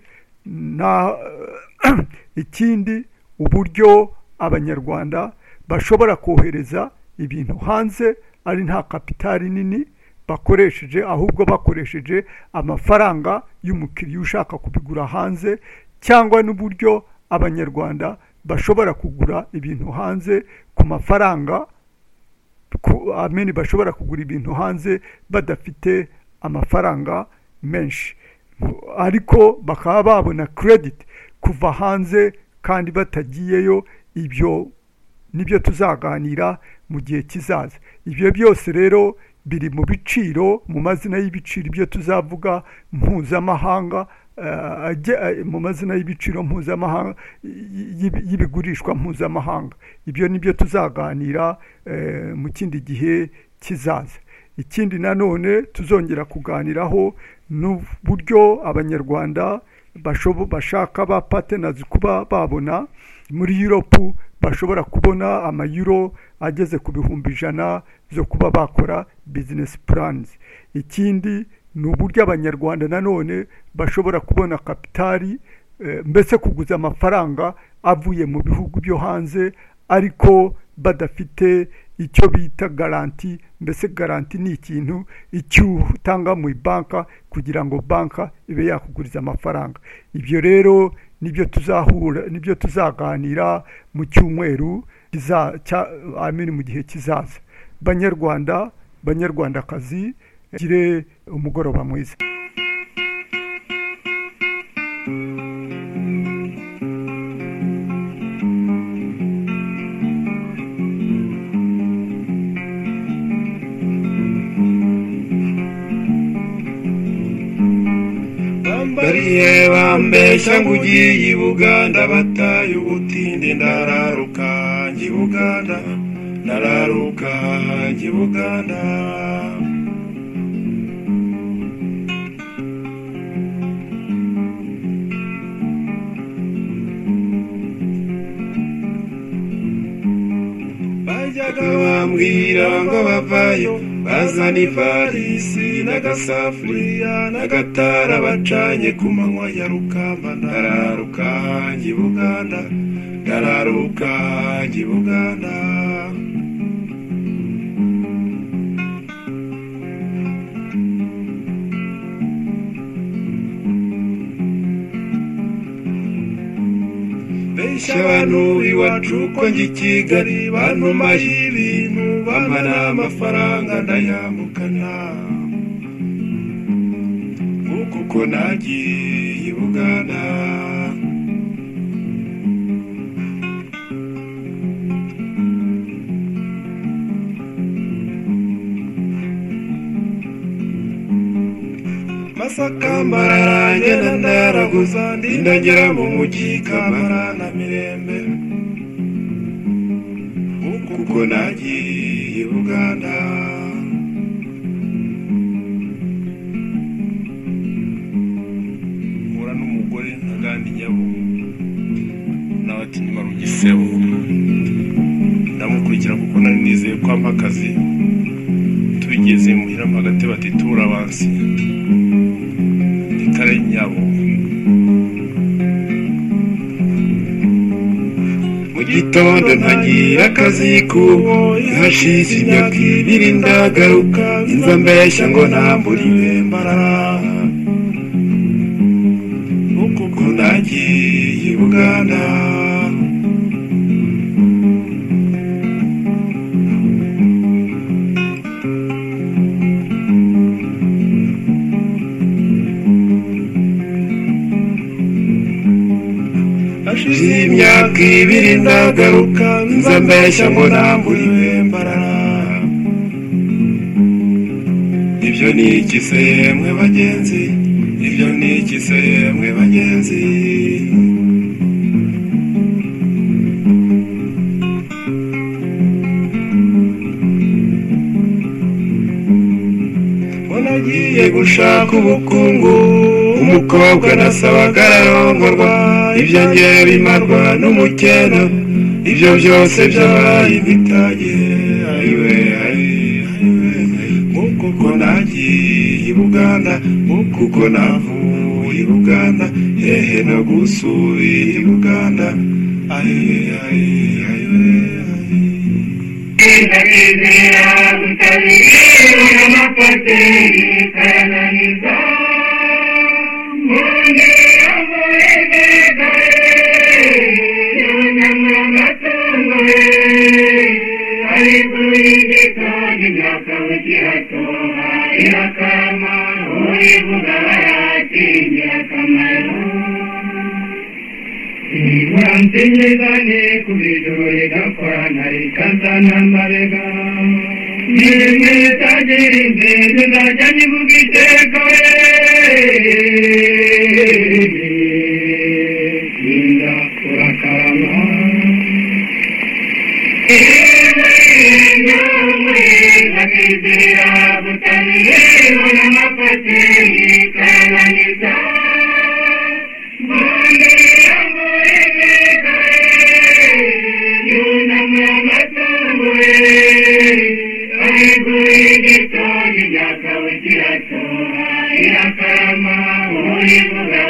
ikindi uburyo abanyarwanda bashobora kohereza ibintu hanze ari nta kapitali nini bakoresheje ahubwo bakoresheje amafaranga y'umukiriya ushaka kubigura hanze cyangwa n'uburyo abanyarwanda bashobora kugura ibintu hanze ku mafaranga ameni bashobora kugura ibintu hanze badafite amafaranga menshi ariko bakaba babona kerediti kuva hanze kandi batagiyeyo ibyo nibyo tuzaganira mu gihe kizaza ibyo byose rero biri mu biciro mu mazina y'ibiciro ibyo tuzavuga mpuzamahanga mu mazina y'ibiciro mpuzamahanga y'ibigurishwa mpuzamahanga ibyo nibyo tuzaganira mu kindi gihe kizaza ikindi nanone tuzongera kuganiraho n'uburyo abanyarwanda bashaka ba patenazi kuba babona muri yuropu bashobora kubona amayuro ageze ku bihumbi ijana zo kuba bakora bizinesi puranizi ikindi ni uburyo abanyarwanda nanone bashobora kubona kapitali mbese kuguza amafaranga avuye mu bihugu byo hanze ariko badafite icyo bita garanti mbese garanti ni ikintu icyo utanga mu banka kugira ngo banka ibe yakuguriza amafaranga ibyo rero nibyo tuzahura nibyo tuzaganira mu cyumweru amini mu gihe kizaza banyarwanda banyarwandakazi gire umugoroba mwiza bambariye bambeshya ngo ugiye i buganda bataye ubutinde ndararuka njye i buganda ndararuka njye i buganda bajyaga bambwira ngo bavayo bazana ivarisi n'agasafuriya n'agatara bacanye ku manywa ya rukamba ndararuka njye i buganda ndararuka njye i buganda benshi abantu iwacu ko njye i kigali bantumaye ibintu bamara amafaranga ndayambukana kuko nagiye i buganda masaka mbarara ngenda ndaraguza ndagera mu mujyi kamara na mirembe kuko nagiye i buganda mpura n'umugore ntagandi nyabo n'abatinyuma rugisebo ndamukurikira kuko nari nizeye ko ampa akazi tubigeze muhiramo hagati bati turabansi kare nyabo mu gitondo ntagira akazi kubo ihashize imyaka ibiri ndagaruka inza mbeshya ngo ntambure imyambara kuko nagiye i buganda hashize imyaka ibiri ndagaruka nza mbeshya ngo nambure imyambarara ibyo ni iki se yemwe bagenzi ibyo ni iki se yemwe bagenzi ngo nagiye gushaka ubukungu umukobwa nasabaga ararongorwa ibyo ngewe bimarwa n'umukena ibyo byose byabaye imitage ayiwe nk'uko uko nagiye i buganda nk'uko uko navuye i buganda hehe no gusubira i buganda ayiwe ayiwe Kwitabiriya gutabiriye amapateri kayananiza Ntinyizane ku bidore gakora ntari kanta ntambarega Nimwitagira inzira nzajya nyivuga iteka we Linda urakarama Nakizira butaniye unamapate ikananiza Bonde yangu imekae Yunamamatungue Aibu igitoni yakawitia toa Yakarama uibuga